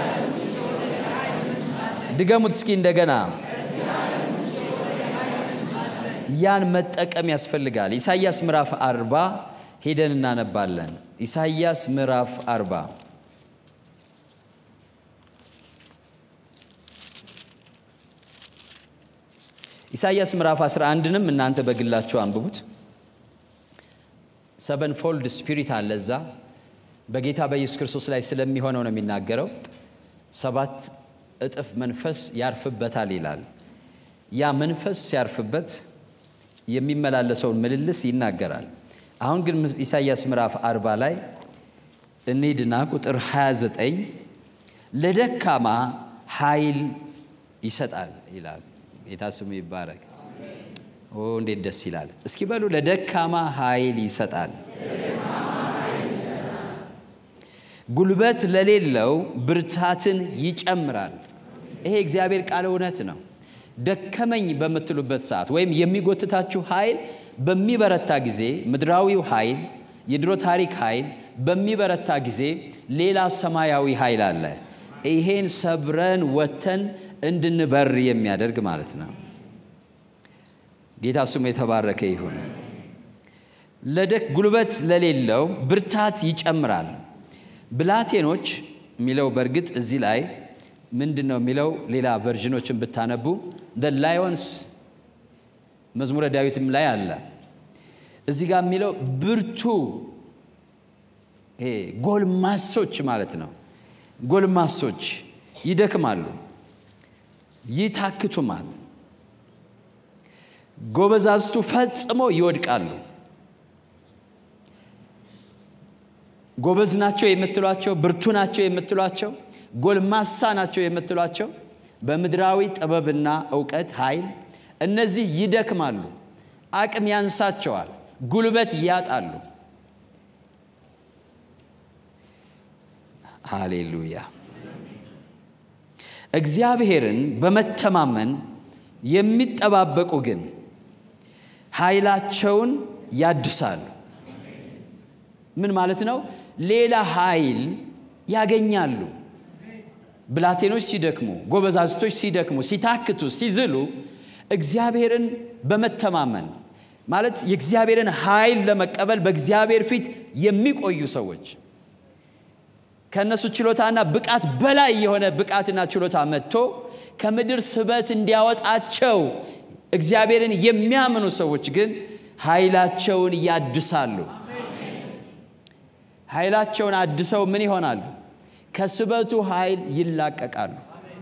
ድገሙት እስኪ እንደገና። ያን መጠቀም ያስፈልጋል። ኢሳይያስ ምዕራፍ አርባ ሄደን እናነባለን። ኢሳይያስ ምዕራፍ አርባ ኢሳይያስ ምዕራፍ 11ንም እናንተ በግላችሁ አንብቡት። ሰቨን ፎልድ ስፒሪት አለ እዛ በጌታ በኢየሱስ ክርስቶስ ላይ ስለሚሆነው ነው የሚናገረው። ሰባት እጥፍ መንፈስ ያርፍበታል ይላል። ያ መንፈስ ሲያርፍበት የሚመላለሰውን ምልልስ ይናገራል። አሁን ግን ኢሳይያስ ምዕራፍ 40 ላይ እንሂድና ቁጥር 29 ለደካማ ኃይል ይሰጣል ይላል። ጌታ ስሙ ይባረክ። ኦ እንዴት ደስ ይላል! እስኪ በሉ ለደካማ ኃይል ይሰጣል፣ ጉልበት ለሌለው ብርታትን ይጨምራል። ይሄ እግዚአብሔር ቃል እውነት ነው። ደከመኝ በምትሉበት ሰዓት ወይም የሚጎትታችሁ ኃይል በሚበረታ ጊዜ ምድራዊው ኃይል የድሮ ታሪክ ኃይል በሚበረታ ጊዜ ሌላ ሰማያዊ ኃይል አለ። ይሄን ሰብረን ወተን እንድንበር የሚያደርግ ማለት ነው። ጌታ ስሙ የተባረከ ይሁን። ለደክ ጉልበት ለሌለው ብርታት ይጨምራል። ብላቴኖች የሚለው በእርግጥ እዚህ ላይ ምንድን ነው የሚለው? ሌላ ቨርዥኖችን ብታነቡ ደ ላዮንስ መዝሙረ ዳዊትም ላይ አለ። እዚህ ጋር የሚለው ብርቱ ጎልማሶች ማለት ነው። ጎልማሶች ይደክማሉ ይታክቱማል። ጎበዛዝቱ ፈጽሞ ይወድቃሉ። ጎበዝ ናቸው የምትሏቸው፣ ብርቱ ናቸው የምትሏቸው፣ ጎልማሳ ናቸው የምትሏቸው በምድራዊ ጥበብና እውቀት ኃይል እነዚህ ይደክማሉ፣ አቅም ያንሳቸዋል፣ ጉልበት ያጣሉ። ሃሌሉያ። እግዚአብሔርን በመተማመን የሚጠባበቁ ግን ኃይላቸውን ያድሳሉ። ምን ማለት ነው? ሌላ ኃይል ያገኛሉ። ብላቴኖች ሲደክሙ፣ ጎበዛዝቶች ሲደክሙ፣ ሲታክቱ፣ ሲዝሉ እግዚአብሔርን በመተማመን ማለት የእግዚአብሔርን ኃይል ለመቀበል በእግዚአብሔር ፊት የሚቆዩ ሰዎች ከእነሱ ችሎታና ብቃት በላይ የሆነ ብቃትና ችሎታ መጥቶ ከምድር ስበት እንዲያወጣቸው እግዚአብሔርን የሚያምኑ ሰዎች ግን ኃይላቸውን ያድሳሉ። ኃይላቸውን አድሰው ምን ይሆናሉ? ከስበቱ ኃይል ይላቀቃሉ።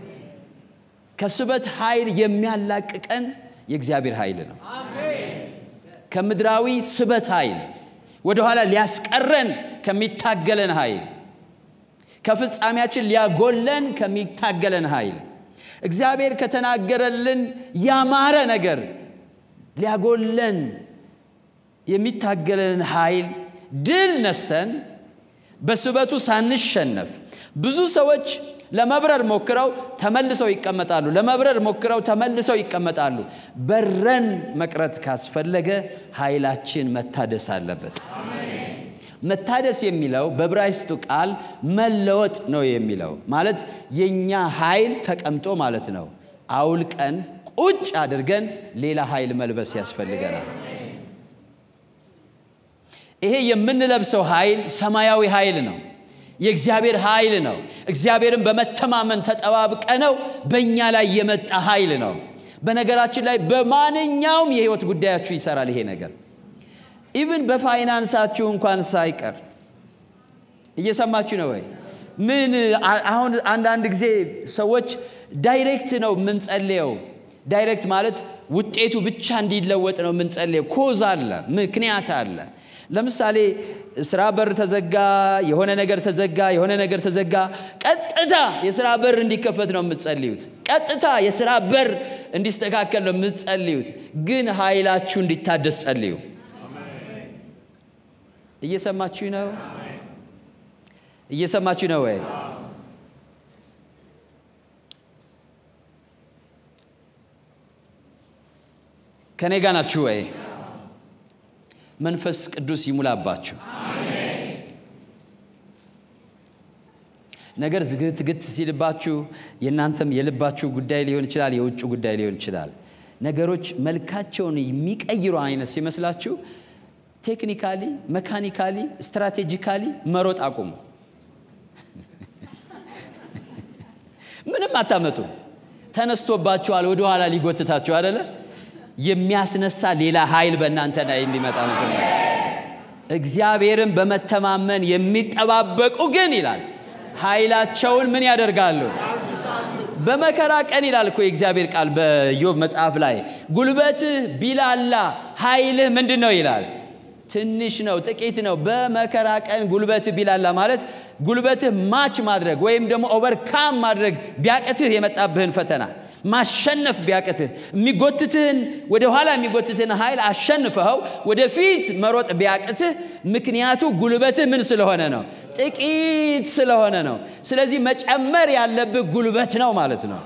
ከስበት ኃይል የሚያላቅቀን የእግዚአብሔር ኃይል ነው። ከምድራዊ ስበት ኃይል ወደኋላ ሊያስቀረን ከሚታገለን ኃይል ከፍጻሜያችን ሊያጎለን ከሚታገለን ኃይል እግዚአብሔር ከተናገረልን ያማረ ነገር ሊያጎለን የሚታገለንን ኃይል ድል ነስተን በስበቱ ሳንሸነፍ ብዙ ሰዎች ለመብረር ሞክረው ተመልሰው ይቀመጣሉ። ለመብረር ሞክረው ተመልሰው ይቀመጣሉ። በረን መቅረት ካስፈለገ ኃይላችን መታደስ አለበት። መታደስ የሚለው በዕብራይስጡ ቃል መለወጥ ነው የሚለው ማለት የእኛ ኃይል ተቀምጦ ማለት ነው። አውልቀን ቁጭ አድርገን ሌላ ኃይል መልበስ ያስፈልገናል። ይሄ የምንለብሰው ኃይል ሰማያዊ ኃይል ነው። የእግዚአብሔር ኃይል ነው። እግዚአብሔርን በመተማመን ተጠባብቀ ነው በእኛ ላይ የመጣ ኃይል ነው። በነገራችን ላይ በማንኛውም የህይወት ጉዳያችሁ ይሰራል ይሄ ነገር ኢቭን በፋይናንሳችሁ እንኳን ሳይቀር እየሰማችሁ ነው ወይ? ምን አሁን አንዳንድ ጊዜ ሰዎች ዳይሬክት ነው የምንጸልየው። ዳይሬክት ማለት ውጤቱ ብቻ እንዲለወጥ ነው የምንጸልየው። ኮዝ አለ፣ ምክንያት አለ። ለምሳሌ ስራ በር ተዘጋ፣ የሆነ ነገር ተዘጋ፣ የሆነ ነገር ተዘጋ። ቀጥታ የስራ በር እንዲከፈት ነው የምትጸልዩት። ቀጥታ የስራ በር እንዲስተካከል ነው የምትጸልዩት። ግን ኃይላችሁ እንዲታደስ ጸልዩ። እየሰማችሁ ነው? እየሰማችሁ ነው ወይ? ከኔ ጋ ናችሁ ወይ? መንፈስ ቅዱስ ይሙላባችሁ። ነገር ዝግትግት ሲልባችሁ የእናንተም የልባችሁ ጉዳይ ሊሆን ይችላል፣ የውጭ ጉዳይ ሊሆን ይችላል። ነገሮች መልካቸውን የሚቀይሩ አይነት ሲመስላችሁ ቴክኒካሊ፣ መካኒካሊ፣ ስትራቴጂካሊ መሮጥ አቁሙ። ምንም አታመጡ። ተነስቶባችኋል፣ ወደኋላ ሊጎትታችሁ አደለ? የሚያስነሳ ሌላ ኃይል በእናንተ ላይ እንዲመጣ መጀመሪያ እግዚአብሔርን በመተማመን የሚጠባበቁ ግን ይላል ኃይላቸውን ምን ያደርጋሉ? በመከራ ቀን ይላል እኮ የእግዚአብሔር ቃል በኢዮብ መጽሐፍ ላይ ጉልበትህ ቢላላ ኃይልህ ምንድን ነው ይላል ትንሽ ነው፣ ጥቂት ነው። በመከራ ቀን ጉልበትህ ቢላላ ማለት ጉልበትህ ማች ማድረግ ወይም ደግሞ ኦቨርካም ማድረግ ቢያቅትህ የመጣብህን ፈተና ማሸነፍ ቢያቅትህ የሚጎትትህን ወደ ኋላ የሚጎትትህን ኃይል አሸንፈኸው ወደፊት መሮጥ ቢያቅትህ ምክንያቱ ጉልበትህ ምን ስለሆነ ነው? ጥቂት ስለሆነ ነው። ስለዚህ መጨመር ያለብህ ጉልበት ነው ማለት ነው።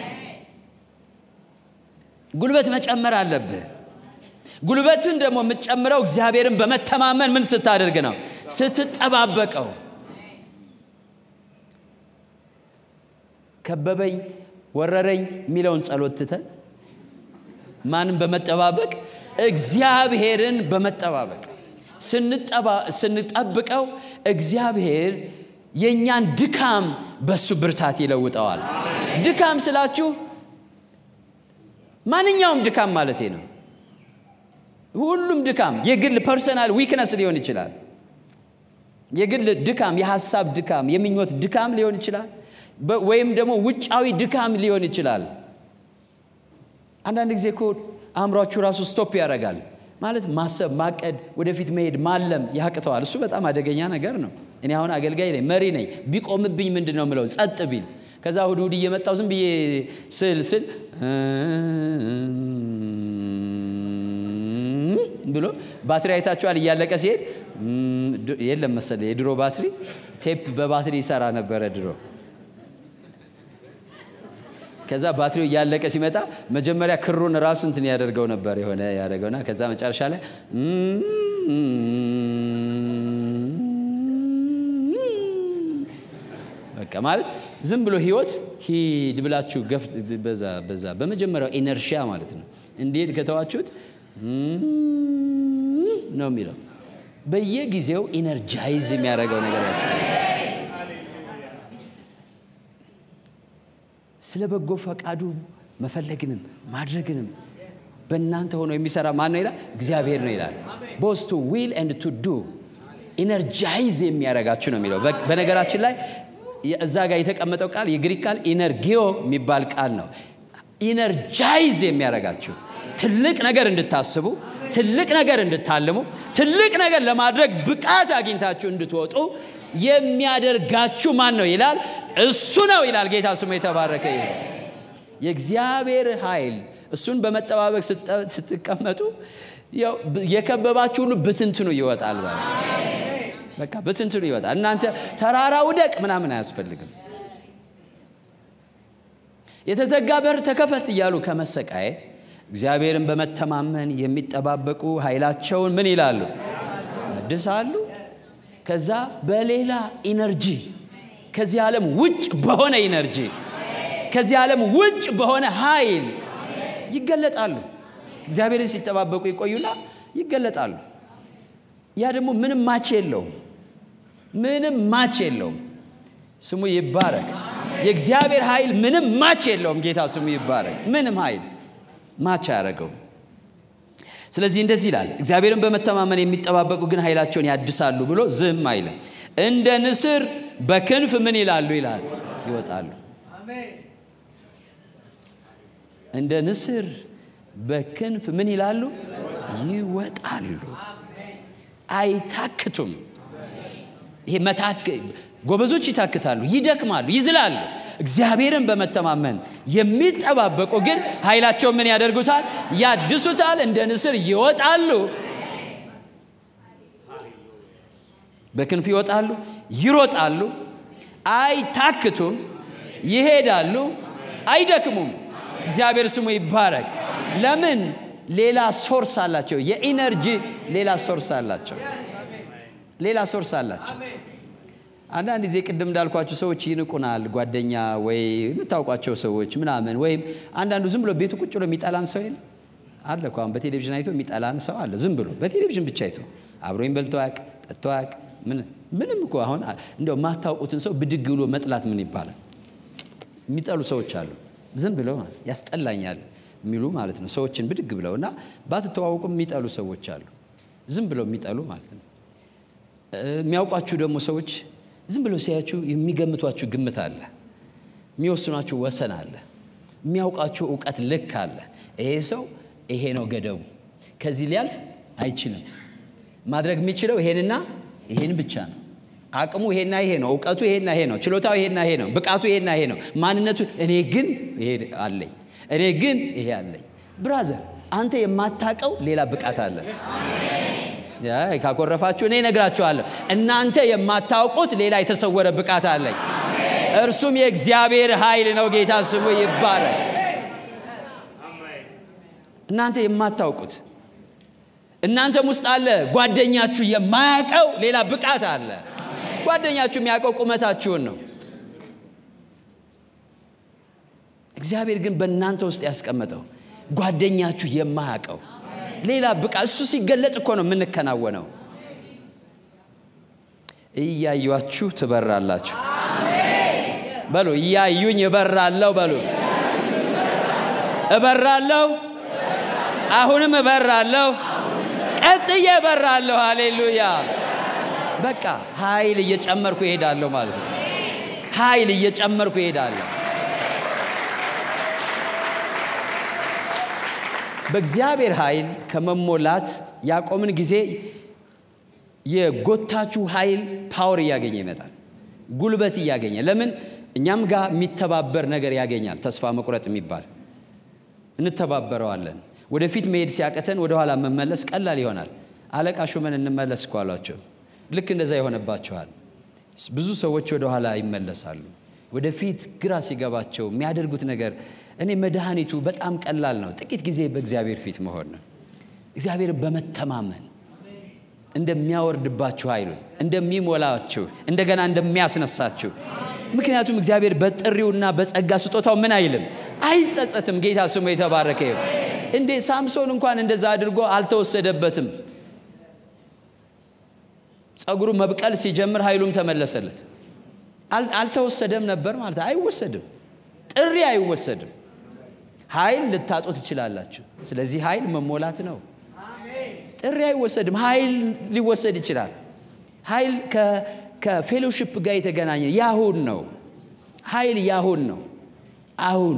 ጉልበት መጨመር አለብህ። ጉልበትን ደግሞ የምትጨምረው እግዚአብሔርን በመተማመን ምን ስታደርግ ነው? ስትጠባበቀው። ከበበኝ ወረረኝ የሚለውን ጸሎት ትተን ማንም በመጠባበቅ እግዚአብሔርን በመጠባበቅ ስንጠብቀው እግዚአብሔር የእኛን ድካም በሱ ብርታት ይለውጠዋል። ድካም ስላችሁ ማንኛውም ድካም ማለቴ ነው። ሁሉም ድካም የግል ፐርሰናል ዊክነስ ሊሆን ይችላል። የግል ድካም፣ የሀሳብ ድካም፣ የምኞት ድካም ሊሆን ይችላል። ወይም ደግሞ ውጫዊ ድካም ሊሆን ይችላል። አንዳንድ ጊዜ እኮ አእምሯችሁ ራሱ ስቶፕ ያደርጋል። ማለት ማሰብ፣ ማቀድ፣ ወደፊት መሄድ፣ ማለም ያቅተዋል። እሱ በጣም አደገኛ ነገር ነው። እኔ አሁን አገልጋይ ነኝ፣ መሪ ነኝ። ቢቆምብኝ ምንድን ነው ምለው? ጸጥ ቢል ከዛ እሑድ እሑድ እየመጣው ዝም ብዬ ስል ስል ብሎ ባትሪ አይታችኋል። እያለቀ ሲሄድ የለም መሰለኝ የድሮ ባትሪ ቴፕ በባትሪ ይሰራ ነበረ ድሮ። ከዛ ባትሪው እያለቀ ሲመጣ መጀመሪያ ክሩን ራሱ እንትን ያደርገው ነበር የሆነ ያደርገውና ከዛ መጨረሻ ላይ በቃ ማለት ዝም ብሎ ህይወት ሂድ ብላችሁ ገፍ በዛ በዛ በመጀመሪያው ኢነርሺያ ማለት ነው እንዲሄድ ከተዋችሁት ነው የሚለው። በየጊዜው ኢነርጃይዝ የሚያደርገው ነገር ያስፈልጋል። ስለ በጎ ፈቃዱ መፈለግንም ማድረግንም በእናንተ ሆኖ የሚሰራ ማን ነው ይላል? እግዚአብሔር ነው ይላል። ቦስ ቱ ዊል ኤንድ ቱ ዱ ኢነርጃይዝ የሚያደርጋችሁ ነው የሚለው። በነገራችን ላይ እዛ ጋር የተቀመጠው ቃል የግሪክ ቃል ኢነርጊዮ የሚባል ቃል ነው። ኢነርጃይዝ የሚያደርጋችሁ ትልቅ ነገር እንድታስቡ፣ ትልቅ ነገር እንድታልሙ፣ ትልቅ ነገር ለማድረግ ብቃት አግኝታችሁ እንድትወጡ የሚያደርጋችሁ ማን ነው ይላል? እሱ ነው ይላል። ጌታ ስሙ የተባረከ ይሁን። የእግዚአብሔር ኃይል እሱን በመጠባበቅ ስትቀመጡ የከበባችሁ ሁሉ ብትንትኑ ይወጣል። በቃ በትንትኑ ይወጣል። እናንተ ተራራ ውደቅ ምናምን አያስፈልግም። የተዘጋ በር ተከፈት እያሉ ከመሰቃየት እግዚአብሔርን በመተማመን የሚጠባበቁ ኃይላቸውን ምን ይላሉ? ያድሳሉ። ከዛ በሌላ ኢነርጂ ከዚህ ዓለም ውጭ በሆነ ኢነርጂ ከዚህ ዓለም ውጭ በሆነ ኃይል ይገለጣሉ። እግዚአብሔርን ሲጠባበቁ ይቆዩና ይገለጣሉ። ያ ደግሞ ምንም ማች የለውም። ምንም ማች የለውም። ስሙ ይባረክ። የእግዚአብሔር ኃይል ምንም ማች የለውም። ጌታ ስሙ ይባረክ። ምንም ኃይል ማች አያደረገው። ስለዚህ እንደዚህ ይላል፣ እግዚአብሔርን በመተማመን የሚጠባበቁ ግን ኃይላቸውን ያድሳሉ ብሎ ዝም አይልም። እንደ ንስር በክንፍ ምን ይላሉ ይላል ይወጣሉ። እንደ ንስር በክንፍ ምን ይላሉ ይወጣሉ። አይታክቱም። ይሄ መታክ ጎበዞች ይታክታሉ፣ ይደክማሉ፣ ይዝላሉ። እግዚአብሔርን በመተማመን የሚጠባበቁ ግን ኃይላቸው ምን ያደርጉታል? ያድሱታል። እንደ ንስር ይወጣሉ፣ በክንፍ ይወጣሉ፣ ይሮጣሉ፣ አይታክቱም፣ ይሄዳሉ፣ አይደክሙም። እግዚአብሔር ስሙ ይባረክ። ለምን? ሌላ ሶርስ አላቸው። የኢነርጂ ሌላ ሶርስ አላቸው። ሌላ ሶርስ አላቸው። አንዳንድ ጊዜ ቅድም እንዳልኳቸው ሰዎች ይንቁናል። ጓደኛ ወይ የምታውቋቸው ሰዎች ምናምን፣ ወይም አንዳንዱ ዝም ብሎ ቤቱ ቁጭ ብሎ የሚጠላን ሰው የለ አለ እኮ አሁን በቴሌቪዥን አይቶ የሚጠላን ሰው አለ። ዝም ብሎ በቴሌቪዥን ብቻ አይቶ አብሮኝ በልቶ አያውቅ ጠጥቶ አያውቅ ምንም እኮ አሁን እንደው የማታውቁትን ሰው ብድግ ብሎ መጥላት ምን ይባላል? የሚጠሉ ሰዎች አሉ። ዝም ብለው ያስጠላኛል የሚሉ ማለት ነው። ሰዎችን ብድግ ብለው እና ባትተዋወቁም የሚጠሉ ሰዎች አሉ። ዝም ብለው የሚጠሉ ማለት ነው። የሚያውቋችሁ ደግሞ ሰዎች ዝም ብለው ሲያችሁ የሚገምቷችሁ ግምት አለ። የሚወስኗችሁ ወሰን አለ። የሚያውቃችሁ እውቀት ልክ አለ። ይሄ ሰው ይሄ ነው ገደቡ፣ ከዚህ ሊያልፍ አይችልም። ማድረግ የሚችለው ይሄንና ይሄን ብቻ ነው። አቅሙ ይሄና ይሄ ነው። እውቀቱ ይሄና ይሄ ነው። ችሎታው ይሄና ይሄ ነው። ብቃቱ ይሄና ይሄ ነው። ማንነቱ እኔ ግን ይሄ አለኝ፣ እኔ ግን ይሄ አለኝ። ብራዘር አንተ የማታቀው ሌላ ብቃት አለ። ካኮረፋችሁ እኔ እነግራችኋለሁ። እናንተ የማታውቁት ሌላ የተሰወረ ብቃት አለኝ። እርሱም የእግዚአብሔር ኃይል ነው። ጌታ ስሙ ይባረክ። እናንተ የማታውቁት እናንተም ውስጥ አለ። ጓደኛችሁ የማያውቀው ሌላ ብቃት አለ። ጓደኛችሁ የሚያውቀው ቁመታችሁን ነው። እግዚአብሔር ግን በእናንተ ውስጥ ያስቀመጠው ጓደኛችሁ የማያውቀው ሌላ ብቃት እሱ ሲገለጥ እኮ ነው የምንከናወነው። እያዩችሁ ትበራላችሁ በሉ። እያዩኝ እበራለሁ በሉ። እበራለሁ፣ አሁንም እበራለሁ፣ ቀጥዬ እበራለሁ። ሃሌሉያ። በቃ ኃይል እየጨመርኩ ይሄዳለሁ ማለት ነው። ኃይል እየጨመርኩ ይሄዳለሁ። በእግዚአብሔር ኃይል ከመሞላት ያቆምን ጊዜ የጎታችሁ ኃይል ፓወር እያገኘ ይመጣል፣ ጉልበት እያገኘ ለምን እኛም ጋር የሚተባበር ነገር ያገኛል። ተስፋ መቁረጥ የሚባል እንተባበረዋለን። ወደፊት መሄድ ሲያቅተን ወደኋላ መመለስ ቀላል ይሆናል። አለቃ ሹመን እንመለስ እኮ አሏቸው። ልክ እንደዛ ይሆንባቸዋል። ብዙ ሰዎች ወደኋላ ይመለሳሉ። ወደፊት ግራ ሲገባቸው የሚያደርጉት ነገር እኔ መድኃኒቱ በጣም ቀላል ነው። ጥቂት ጊዜ በእግዚአብሔር ፊት መሆን ነው። እግዚአብሔርን በመተማመን እንደሚያወርድባችሁ ኃይሉን እንደሚሞላችሁ እንደገና እንደሚያስነሳችሁ። ምክንያቱም እግዚአብሔር በጥሪውና በጸጋ ስጦታው ምን አይልም፣ አይጸጸትም። ጌታ ስሙ የተባረከ ይሁን። እንዴ ሳምሶን እንኳን እንደዛ አድርጎ አልተወሰደበትም። ጸጉሩ መብቀል ሲጀምር ኃይሉም ተመለሰለት። አልተወሰደም ነበር ማለት አይወሰድም። ጥሪ አይወሰድም። ኃይል ልታጡ ትችላላችሁ። ስለዚህ ኃይል መሞላት ነው። ጥሪ አይወሰድም። ኃይል ሊወሰድ ይችላል። ኃይል ከፌሎሺፕ ጋር የተገናኘ ያሁን ነው። ኃይል ያሁን ነው። አሁን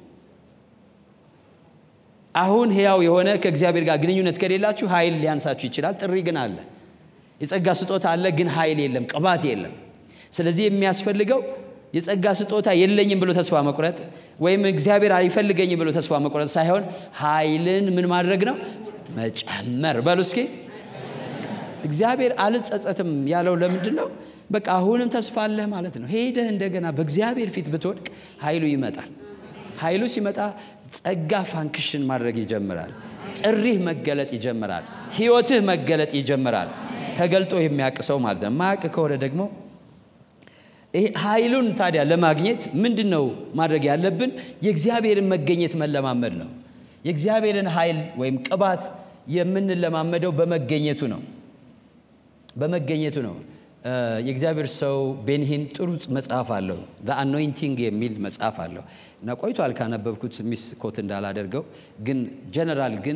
አሁን ሕያው የሆነ ከእግዚአብሔር ጋር ግንኙነት ከሌላችሁ ኃይል ሊያንሳችሁ ይችላል። ጥሪ ግን አለ። የጸጋ ስጦታ አለ፣ ግን ኃይል የለም፣ ቅባት የለም። ስለዚህ የሚያስፈልገው የጸጋ ስጦታ የለኝም ብሎ ተስፋ መቁረጥ ወይም እግዚአብሔር አይፈልገኝም ብሎ ተስፋ መቁረጥ ሳይሆን ኃይልን ምን ማድረግ ነው? መጨመር። በሉ እስኪ እግዚአብሔር አልጸጸትም ያለው ለምንድን ነው? በቃ አሁንም ተስፋ አለህ ማለት ነው። ሄደህ እንደገና በእግዚአብሔር ፊት ብትወድቅ ኃይሉ ይመጣል። ኃይሉ ሲመጣ ጸጋ ፋንክሽን ማድረግ ይጀምራል። ጥሪህ መገለጥ ይጀምራል። ህይወትህ መገለጥ ይጀምራል። ተገልጦ የሚያውቅ ሰው ማለት ነው። ማያውቅ ከሆነ ደግሞ ይሄ ኃይሉን ታዲያ ለማግኘት ምንድን ነው ማድረግ ያለብን? የእግዚአብሔርን መገኘት መለማመድ ነው። የእግዚአብሔርን ኃይል ወይም ቅባት የምንለማመደው በመገኘቱ ነው። በመገኘቱ ነው። የእግዚአብሔር ሰው ቤንሂን ጥሩ መጽሐፍ አለው አኖይንቲንግ የሚል መጽሐፍ አለው እና ቆይቷል ካነበብኩት ሚስ ኮት እንዳላደርገው ግን ጀነራል ግን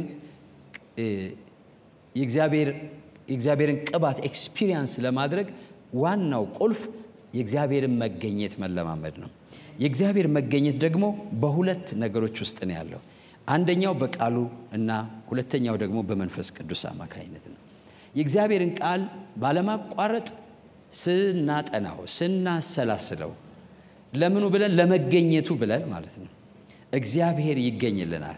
የእግዚአብሔርን ቅባት ኤክስፒሪየንስ ለማድረግ ዋናው ቁልፍ የእግዚአብሔርን መገኘት መለማመድ ነው። የእግዚአብሔር መገኘት ደግሞ በሁለት ነገሮች ውስጥ ነው ያለው። አንደኛው በቃሉ እና ሁለተኛው ደግሞ በመንፈስ ቅዱስ አማካኝነት ነው። የእግዚአብሔርን ቃል ባለማቋረጥ ስናጠናው ስናሰላስለው ለምኑ ብለን ለመገኘቱ ብለን ማለት ነው እግዚአብሔር ይገኝልናል።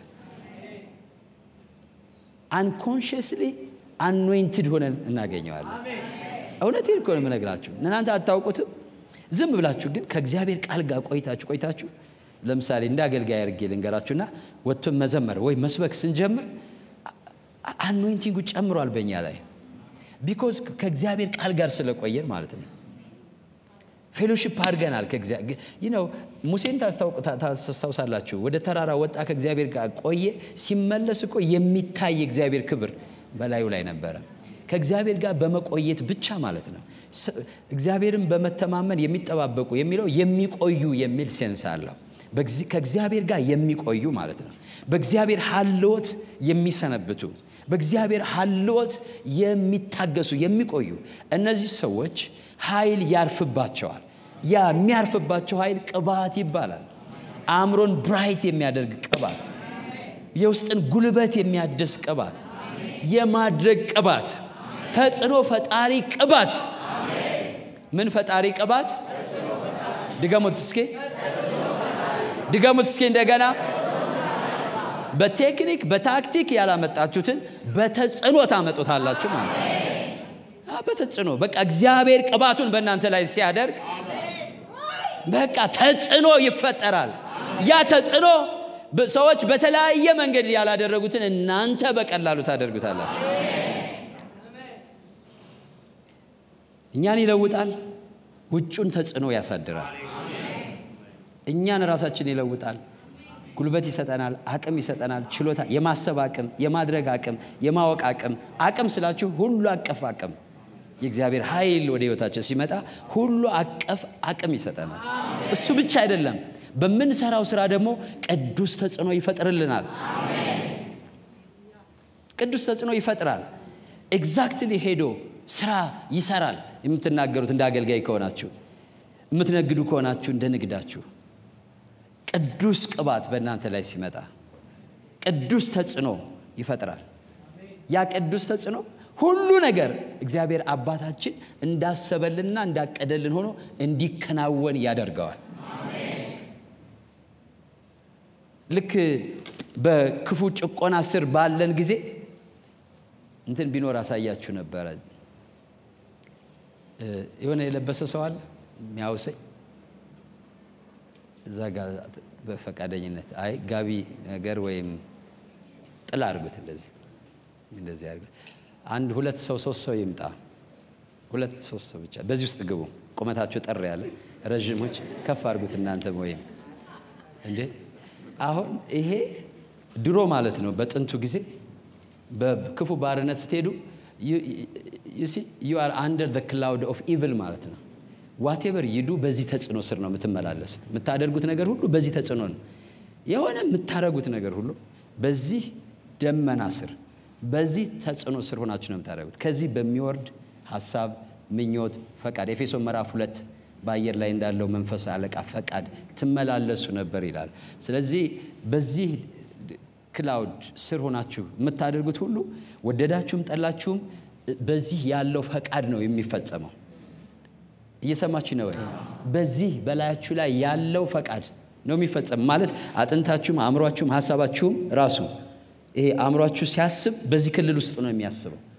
አንኮንሽስሊ አኖይንትድ ሆነን እናገኘዋለን። እውነቴን እኮ ነው የምነግራችሁ። እናንተ አታውቁትም። ዝም ብላችሁ ግን ከእግዚአብሔር ቃል ጋር ቆይታችሁ ቆይታችሁ ለምሳሌ እንደ አገልጋይ አድርጌ ልንገራችሁና ወጥቶ መዘመር ወይ መስበክ ስንጀምር አኖይንቲንጉ ጨምሯል በእኛ ላይ ቢኮዝ ከእግዚአብሔር ቃል ጋር ስለቆየን ማለት ነው። ፌሎሺፕ አድርገናል። ነው ሙሴን ታስታውሳላችሁ። ወደ ተራራ ወጣ፣ ከእግዚአብሔር ጋር ቆየ። ሲመለስ እኮ የሚታይ እግዚአብሔር ክብር በላዩ ላይ ነበረ። ከእግዚአብሔር ጋር በመቆየት ብቻ ማለት ነው። እግዚአብሔርን በመተማመን የሚጠባበቁ የሚለው የሚቆዩ የሚል ሴንስ አለው። ከእግዚአብሔር ጋር የሚቆዩ ማለት ነው። በእግዚአብሔር ሀልወት የሚሰነብቱ በእግዚአብሔር ሀልወት የሚታገሱ የሚቆዩ እነዚህ ሰዎች ኃይል ያርፍባቸዋል። ያ የሚያርፍባቸው ኃይል ቅባት ይባላል። አእምሮን ብራይት የሚያደርግ ቅባት፣ የውስጥን ጉልበት የሚያድስ ቅባት፣ የማድረግ ቅባት፣ ተጽዕኖ ፈጣሪ ቅባት። ምን ፈጣሪ ቅባት? ድገሙት እስኪ ድገሙት እስኪ እንደገና በቴክኒክ በታክቲክ ያላመጣችሁትን በተጽዕኖ ታመጡታላችሁ ማለት ነው። በተጽዕኖ በቃ እግዚአብሔር ቅባቱን በእናንተ ላይ ሲያደርግ በቃ ተጽዕኖ ይፈጠራል። ያ ተጽዕኖ ሰዎች በተለያየ መንገድ ያላደረጉትን እናንተ በቀላሉ ታደርጉታላችሁ። እኛን ይለውጣል። ውጩን ተጽዕኖ ያሳድራል። እኛን ራሳችን ይለውጣል። ጉልበት ይሰጠናል፣ አቅም ይሰጠናል፣ ችሎታ፣ የማሰብ አቅም፣ የማድረግ አቅም፣ የማወቅ አቅም። አቅም ስላችሁ ሁሉ አቀፍ አቅም የእግዚአብሔር ኃይል ወደ ህይወታችን ሲመጣ ሁሉ አቀፍ አቅም ይሰጠናል። እሱ ብቻ አይደለም፣ በምንሰራው ስራ ደግሞ ቅዱስ ተጽዕኖ ይፈጥርልናል። ቅዱስ ተጽዕኖ ይፈጥራል። ኤግዛክትሊ ሄዶ ስራ ይሰራል። የምትናገሩት እንደ አገልጋይ ከሆናችሁ፣ የምትነግዱ ከሆናችሁ እንደ ንግዳችሁ ቅዱስ ቅባት በእናንተ ላይ ሲመጣ ቅዱስ ተጽዕኖ ይፈጥራል። ያ ቅዱስ ተጽዕኖ ሁሉ ነገር እግዚአብሔር አባታችን እንዳሰበልንና እንዳቀደልን ሆኖ እንዲከናወን ያደርገዋል። ልክ በክፉ ጭቆና ስር ባለን ጊዜ እንትን ቢኖር አሳያችሁ ነበረ። የሆነ የለበሰ ሰው አለ የሚያውሰኝ እዛ ጋር በፈቃደኝነት አይ ጋቢ ነገር ወይም ጥላ አድርጉት፣ እንደዚህ እንደዚህ አድርጉት። አንድ ሁለት ሰው ሶስት ሰው ይምጣ። ሁለት ሶስት ሰው ብቻ በዚህ ውስጥ ግቡ። ቁመታቸው ጠር ያለ ረዥሞች ከፍ አድርጉት እናንተ ወይም እንዴ አሁን ይሄ ድሮ ማለት ነው። በጥንቱ ጊዜ በክፉ ባርነት ስትሄዱ ዩ አር አንደር ዘ ክላውድ ኦፍ ኢቭል ማለት ነው። ዋቴቨር ይዱ በዚህ ተጽዕኖ ስር ነው የምትመላለሱት። የምታደርጉት ነገር ሁሉ በዚህ ተጽዕኖ ነው። የሆነ የምታደርጉት ነገር ሁሉ በዚህ ደመና ስር በዚህ ተጽዕኖ ስር ሆናችሁ ነው የምታደርጉት። ከዚህ በሚወርድ ሀሳብ፣ ምኞት፣ ፈቃድ ኤፌሶን ምዕራፍ ሁለት በአየር ላይ እንዳለው መንፈስ አለቃ ፈቃድ ትመላለሱ ነበር ይላል። ስለዚህ በዚህ ክላውድ ስር ሆናችሁ የምታደርጉት ሁሉ ወደዳችሁም ጠላችሁም በዚህ ያለው ፈቃድ ነው የሚፈጸመው። እየሰማችሁ ነው ወይ? በዚህ በላያችሁ ላይ ያለው ፈቃድ ነው የሚፈጸም ማለት አጥንታችሁም አእምሯችሁም ሀሳባችሁም ራሱ ይሄ አእምሯችሁ ሲያስብ በዚህ ክልል ውስጥ ነው የሚያስበው።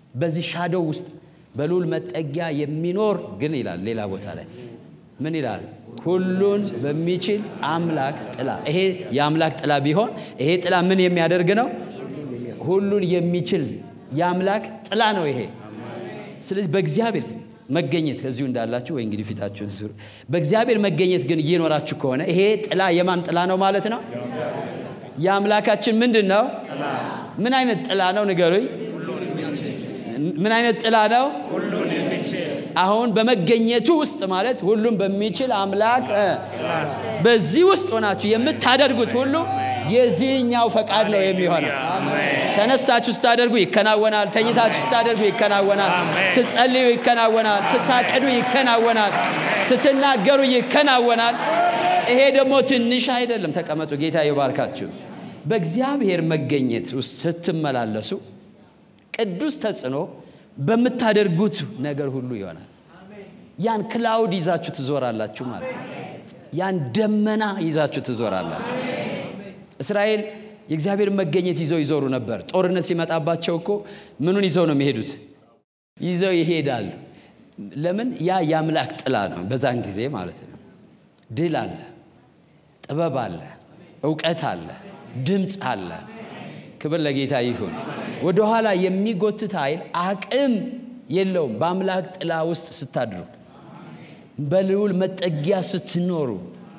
በዚህ ሻዶው ውስጥ በልዑል መጠጊያ የሚኖር ግን ይላል ሌላ ቦታ ላይ ምን ይላል? ሁሉን በሚችል አምላክ ጥላ። ይሄ የአምላክ ጥላ ቢሆን ይሄ ጥላ ምን የሚያደርግ ነው? ሁሉን የሚችል የአምላክ ጥላ ነው ይሄ። ስለዚህ በእግዚአብሔር መገኘት ከዚሁ እንዳላችሁ ወይ እንግዲህ ፊታችሁን ዙሩ። በእግዚአብሔር መገኘት ግን እየኖራችሁ ከሆነ ይሄ ጥላ የማን ጥላ ነው ማለት ነው? የአምላካችን ምንድን ነው? ምን አይነት ጥላ ነው ንገሩኝ። ምን አይነት ጥላ ነው? አሁን በመገኘቱ ውስጥ ማለት ሁሉም በሚችል አምላክ በዚህ ውስጥ ሆናችሁ የምታደርጉት ሁሉ የዚህኛው ፈቃድ ነው የሚሆነው። ተነስታችሁ ስታደርጉ ይከናወናል። ተኝታችሁ ስታደርጉ ይከናወናል። ስትጸልዩ ይከናወናል። ስታቅዱ ይከናወናል። ስትናገሩ ይከናወናል። ይሄ ደግሞ ትንሽ አይደለም። ተቀመጡ። ጌታ ይባርካችሁ። በእግዚአብሔር መገኘት ውስጥ ስትመላለሱ ቅዱስ ተጽዕኖ በምታደርጉት ነገር ሁሉ ይሆናል። ያን ክላውድ ይዛችሁ ትዞራላችሁ ማለት ነው። ያን ደመና ይዛችሁ ትዞራላችሁ። እስራኤል የእግዚአብሔር መገኘት ይዘው ይዞሩ ነበር። ጦርነት ሲመጣባቸው እኮ ምኑን ይዘው ነው የሚሄዱት? ይዘው ይሄዳሉ። ለምን? ያ የአምላክ ጥላ ነው። በዛን ጊዜ ማለት ነው። ድል አለ፣ ጥበብ አለ፣ እውቀት አለ፣ ድምፅ አለ። ክብር ለጌታ ይሁን። ወደኋላ የሚጎትት ኃይል አቅም የለውም። በአምላክ ጥላ ውስጥ ስታድሩ፣ በልዑል መጠጊያ ስትኖሩ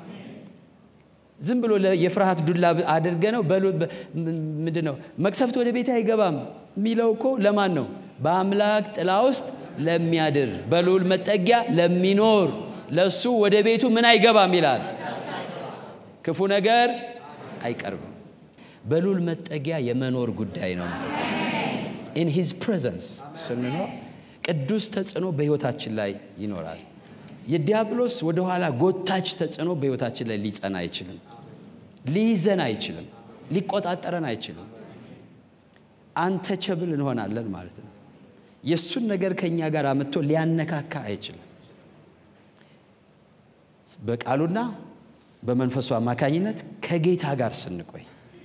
ዝም ብሎ የፍርሃት ዱላ አድርገ ነው ምንድን ነው መቅሰፍት ወደ ቤት አይገባም የሚለው እኮ ለማን ነው? በአምላክ ጥላ ውስጥ ለሚያድር በልዑል መጠጊያ ለሚኖር ለሱ ወደ ቤቱ ምን አይገባም ይላል። ክፉ ነገር አይቀርብም። በልዑል መጠጊያ የመኖር ጉዳይ ነው ማለት ነው። ኢን ሂዝ ፕሬዘንስ ስንኖር ቅዱስ ተጽዕኖ በሕይወታችን ላይ ይኖራል። የዲያብሎስ ወደኋላ ጎታች ተጽዕኖ በሕይወታችን ላይ ሊጸና አይችልም። ሊይዘን አይችልም። ሊቆጣጠረን አይችልም። አንተቸብል እንሆናለን ማለት ነው። የእሱን ነገር ከእኛ ጋር አምጥቶ ሊያነካካ አይችልም። በቃሉና በመንፈሱ አማካኝነት ከጌታ ጋር ስንቆይ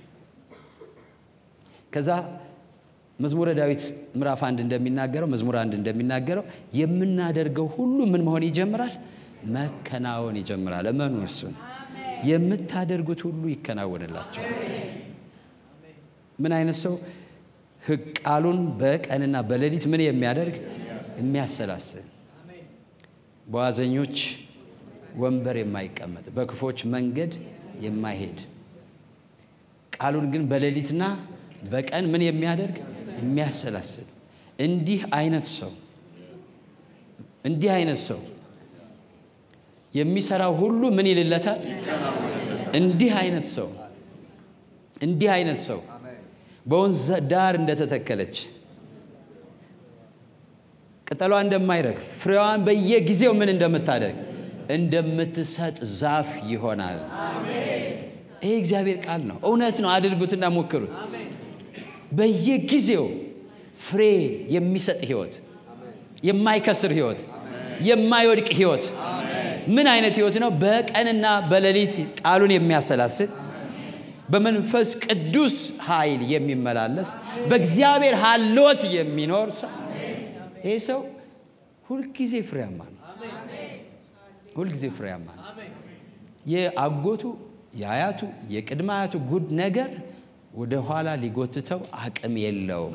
ከዛ መዝሙረ ዳዊት ምዕራፍ አንድ እንደሚናገረው መዝሙር አንድ እንደሚናገረው የምናደርገው ሁሉ ምን መሆን ይጀምራል? መከናወን ይጀምራል። እመኑ። እሱን የምታደርጉት ሁሉ ይከናወንላቸዋል። ምን አይነት ሰው ቃሉን በቀንና በሌሊት ምን የሚያደርግ የሚያሰላስል፣ በዋዘኞች ወንበር የማይቀመጥ፣ በክፎች መንገድ የማይሄድ ቃሉን ግን በሌሊትና በቀን ምን የሚያደርግ የሚያሰላስል እንዲህ አይነት ሰው እንዲህ አይነት ሰው የሚሰራው ሁሉ ምን ይልለታል? እንዲህ አይነት ሰው እንዲህ አይነት ሰው በወንዝ ዳር እንደተተከለች ቅጠሏ እንደማይረግፍ ፍሬዋን በየጊዜው ምን እንደምታደርግ እንደምትሰጥ ዛፍ ይሆናል። ይሄ እግዚአብሔር ቃል ነው። እውነት ነው። አድርጉትና ሞክሩት። በየጊዜው ፍሬ የሚሰጥ ህይወት፣ የማይከስር ህይወት፣ የማይወድቅ ህይወት። ምን አይነት ህይወት ነው? በቀንና በሌሊት ቃሉን የሚያሰላስል በመንፈስ ቅዱስ ኃይል የሚመላለስ በእግዚአብሔር ሀልወት የሚኖር ሰው። ይህ ሰው ሁልጊዜ ፍሬያማ ነው። ሁልጊዜ ፍሬያማ ነው። የአጎቱ የአያቱ የቅድመ አያቱ ጉድ ነገር ወደ ኋላ ሊጎትተው አቅም የለውም።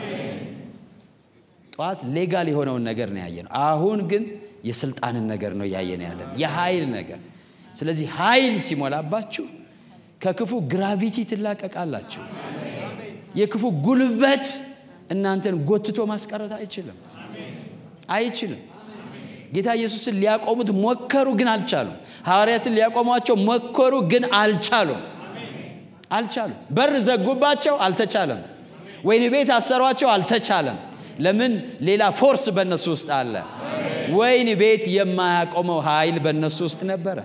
ጠዋት ሌጋል የሆነውን ነገር ነው ያየነው። አሁን ግን የስልጣንን ነገር ነው እያየን ያለን፣ የኃይል ነገር። ስለዚህ ኃይል ሲሞላባችሁ ከክፉ ግራቪቲ ትላቀቃላችሁ። የክፉ ጉልበት እናንተን ጎትቶ ማስቀረት አይችልም አይችልም። ጌታ ኢየሱስን ሊያቆሙት ሞከሩ፣ ግን አልቻሉም። ሐዋርያትን ሊያቆሟቸው ሞከሩ፣ ግን አልቻሉም አልቻሉም። በር ዘጉባቸው፣ አልተቻለም። ወይን ቤት አሰሯቸው፣ አልተቻለም። ለምን? ሌላ ፎርስ በእነሱ ውስጥ አለ። ወይን ቤት የማያቆመው ኃይል በእነሱ ውስጥ ነበረ።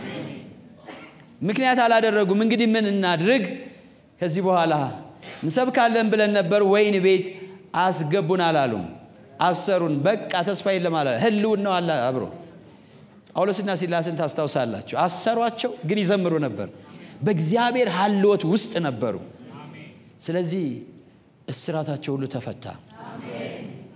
ምክንያት አላደረጉም። እንግዲህ ምን እናድርግ? ከዚህ በኋላ እንሰብካለን ብለን ነበር፣ ወይን ቤት አስገቡን አላሉም። አሰሩን። በቃ ተስፋ የለም አላ ህልውን ነው አለ አብሮ ጳውሎስና ሲላስን ታስታውሳላችሁ። አሰሯቸው፣ ግን ይዘምሩ ነበር። በእግዚአብሔር ሀልወት ውስጥ ነበሩ። ስለዚህ እስራታቸው ሁሉ ተፈታ።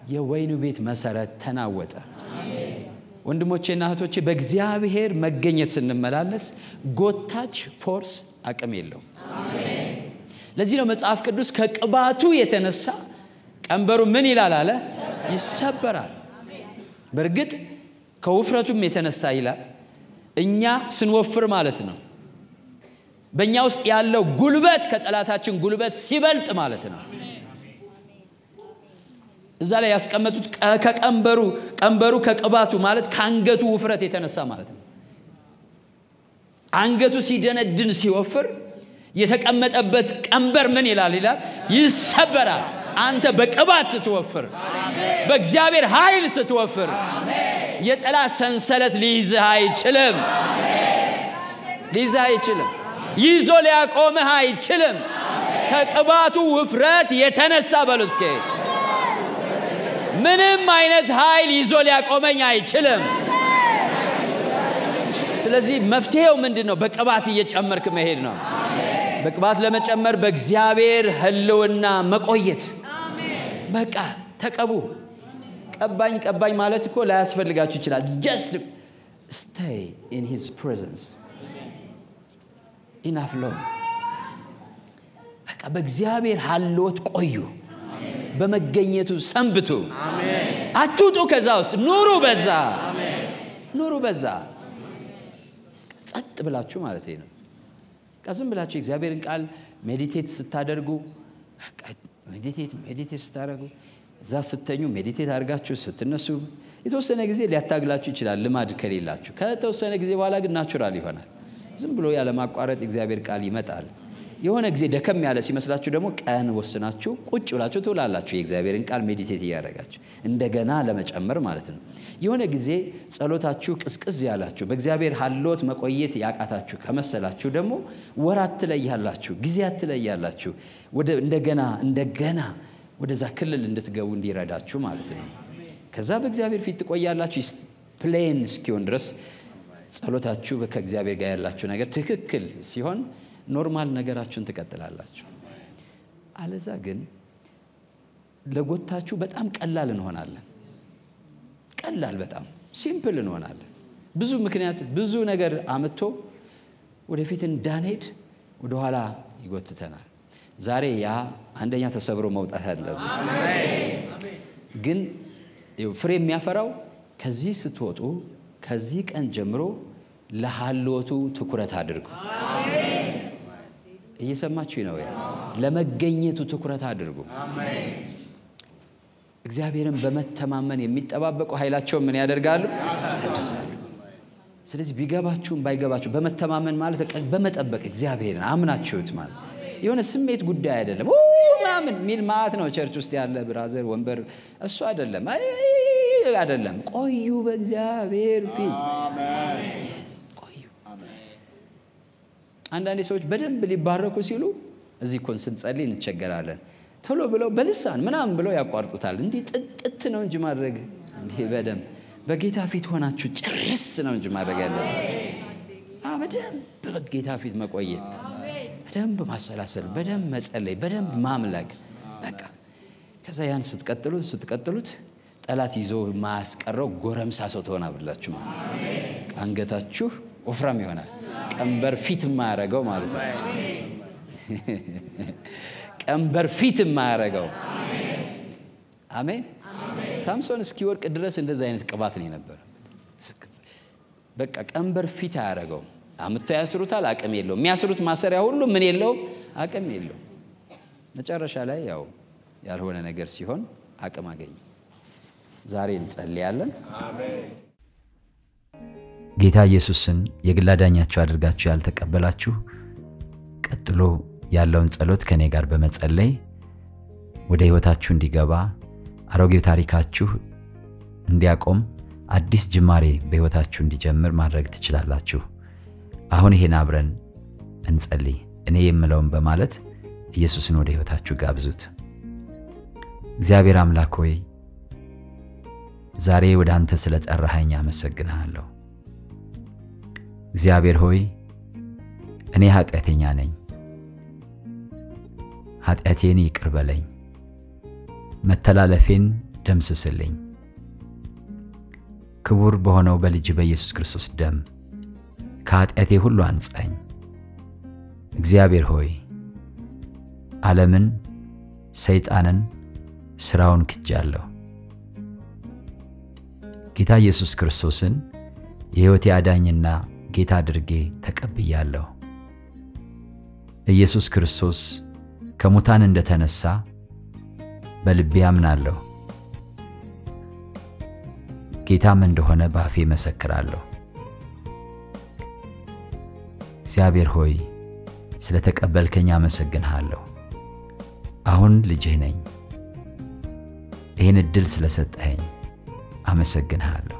የወይኑ ቤት መሰረት ተናወጠ። ወንድሞቼና እህቶቼ በእግዚአብሔር መገኘት ስንመላለስ ጎታች ፎርስ አቅም የለውም። ለዚህ ነው መጽሐፍ ቅዱስ ከቅባቱ የተነሳ ቀንበሩ ምን ይላል አለ ይሰበራል። በእርግጥ ከውፍረቱም የተነሳ ይላል እኛ ስንወፍር ማለት ነው። በእኛ ውስጥ ያለው ጉልበት ከጠላታችን ጉልበት ሲበልጥ ማለት ነው። እዛ ላይ ያስቀመጡት ከቀንበሩ ቀንበሩ ከቅባቱ ማለት ከአንገቱ ውፍረት የተነሳ ማለት ነው። አንገቱ ሲደነድን ሲወፍር የተቀመጠበት ቀንበር ምን ይላል ይላል ይሰበራል። አንተ በቅባት ስትወፍር፣ በእግዚአብሔር ኃይል ስትወፍር የጠላት ሰንሰለት ሊይዝህ አይችልም። ሊይዝህ አይችልም። ይዞ ሊያቆምህ አይችልም። ከቅባቱ ውፍረት የተነሳ በሉ እስኪ ምንም አይነት ኃይል ይዞ ሊያቆመኝ አይችልም። ስለዚህ መፍትሄው ምንድን ነው? በቅባት እየጨመርክ መሄድ ነው። በቅባት ለመጨመር በእግዚአብሔር ሕልውና መቆየት። በቃ ተቀቡ። ቀባኝ ቀባኝ ማለት እኮ ላያስፈልጋችሁ ይችላል። ጀስት ስቴይ ኢን ሂዝ ፕሬዘንስ ኢናፍ ሎ በቃ በእግዚአብሔር ሀልዎት ቆዩ። በመገኘቱ ሰንብቱ። አትውጡ ከዛ ውስጥ ኑሩ። በዛ ኑሩ። በዛ ጸጥ ብላችሁ ማለት ነው። ዝም ብላችሁ የእግዚአብሔርን ቃል ሜዲቴት ስታደርጉ ሜዲቴት ሜዲቴት ስታደርጉ እዛ ስተኙ ሜዲቴት አድርጋችሁ ስትነሱ የተወሰነ ጊዜ ሊያታግላችሁ ይችላል፣ ልማድ ከሌላችሁ። ከተወሰነ ጊዜ በኋላ ግን ናቹራል ይሆናል። ዝም ብሎ ያለማቋረጥ የእግዚአብሔር ቃል ይመጣል። የሆነ ጊዜ ደከም ያለ ሲመስላችሁ ደግሞ ቀን ወስናችሁ ቁጭ ብላችሁ ትውላላችሁ። የእግዚአብሔርን ቃል ሜዲቴት እያደረጋችሁ እንደገና ለመጨመር ማለት ነው። የሆነ ጊዜ ጸሎታችሁ ቅዝቅዝ ያላችሁ በእግዚአብሔር ሀልዎት መቆየት ያቃታችሁ ከመሰላችሁ ደግሞ ወራት ትለያላችሁ፣ ጊዜያት ትለያላችሁ። ወደ እንደገና እንደገና ወደዛ ክልል እንድትገቡ እንዲረዳችሁ ማለት ነው። ከዛ በእግዚአብሔር ፊት ትቆያላችሁ ፕሌን እስኪሆን ድረስ ጸሎታችሁ ከእግዚአብሔር ጋር ያላችሁ ነገር ትክክል ሲሆን ኖርማል ነገራችሁን ትቀጥላላችሁ። አለዛ ግን ለጎታችሁ በጣም ቀላል እንሆናለን። ቀላል በጣም ሲምፕል እንሆናለን። ብዙ ምክንያት ብዙ ነገር አምጥቶ ወደፊት እንዳንሄድ ወደኋላ ይጎትተናል። ዛሬ ያ አንደኛ ተሰብሮ መውጣት ያለብን ግን ፍሬ የሚያፈራው ከዚህ ስትወጡ ከዚህ ቀን ጀምሮ ለሀልዎቱ ትኩረት አድርጉ። እየሰማችሁ ነው? ለመገኘቱ ትኩረት አድርጉ። እግዚአብሔርን በመተማመን የሚጠባበቁ ኃይላቸውን ምን ያደርጋሉ? ያድሳሉ። ስለዚህ ቢገባችሁም ባይገባችሁ በመተማመን ማለት በመጠበቅ እግዚአብሔርን አምናችሁት ማለት የሆነ ስሜት ጉዳይ አይደለም። ምናምን የሚል ማለት ነው። ቸርች ውስጥ ያለ ብራዘር ወንበር እሱ አይደለም አይደለም። ቆዩ በእግዚአብሔር ፊት ቆዩ። አንዳንድ ሰዎች በደንብ ሊባረኩ ሲሉ እዚህ እኮ ስንጸልይ እንቸገራለን። ቶሎ ብለው በልሳን ምናምን ብለው ያቋርጡታል። እንዲህ ጥጥት ነው እንጂ ማድረግ እንዲህ በደንብ በጌታ ፊት ሆናችሁ ጭርስ ነው እንጂ ማድረግ ያለ በደንብ በጌታ ፊት መቆየት፣ በደንብ ማሰላሰል፣ በደንብ መጸለይ፣ በደንብ ማምለክ በቃ ከዛ ያን ስትቀጥሉት ስትቀጥሉት ጠላት ይዞ ማያስቀረው ጎረምሳ ሰው ትሆናላችሁ ማለት አንገታችሁ ወፍራም ይሆናል። ቀንበር ፊት የማያደርገው ማለት ነው። ቀንበር ፊት የማያደርገው አሜን። ሳምሶን እስኪወድቅ ድረስ እንደዚህ አይነት ቅባት ነው የነበረ። በቃ ቀንበር ፊት አያደርገው። አምጥተው ያስሩታል፣ አቅም የለውም። የሚያስሩት ማሰሪያ ሁሉ ምን የለውም፣ አቅም የለውም። መጨረሻ ላይ ያው ያልሆነ ነገር ሲሆን አቅም አገኘ። ዛሬ እንጸልያለን። ጌታ ኢየሱስን የግል አዳኛችሁ አድርጋችሁ ያልተቀበላችሁ ቀጥሎ ያለውን ጸሎት ከእኔ ጋር በመጸለይ ወደ ሕይወታችሁ እንዲገባ አሮጌው ታሪካችሁ እንዲያቆም አዲስ ጅማሬ በሕይወታችሁ እንዲጀምር ማድረግ ትችላላችሁ። አሁን ይሄን አብረን እንጸልይ። እኔ የምለውን በማለት ኢየሱስን ወደ ሕይወታችሁ ጋብዙት። እግዚአብሔር አምላክ ሆይ ዛሬ ወደ አንተ ስለ ጠራኸኝ አመሰግንሃለሁ። እግዚአብሔር ሆይ እኔ ኃጢአተኛ ነኝ፣ ኃጢአቴን ይቅር በለኝ፣ መተላለፌን ደምስስልኝ። ክቡር በሆነው በልጅ በኢየሱስ ክርስቶስ ደም ከኃጢአቴ ሁሉ አንጻኝ። እግዚአብሔር ሆይ ዓለምን፣ ሰይጣንን፣ ሥራውን ክጃለሁ። ጌታ ኢየሱስ ክርስቶስን የሕይወቴ አዳኝና ጌታ አድርጌ ተቀብያለሁ። ኢየሱስ ክርስቶስ ከሙታን እንደተነሳ በልቤ አምናለሁ። ጌታም እንደሆነ በአፌ መሰክራለሁ። እግዚአብሔር ሆይ ስለ ተቀበልከኝ አመሰግንሃለሁ። አሁን ልጅህ ነኝ። ይህን ዕድል ስለሰጠኸኝ አመሰግንሃለሁ።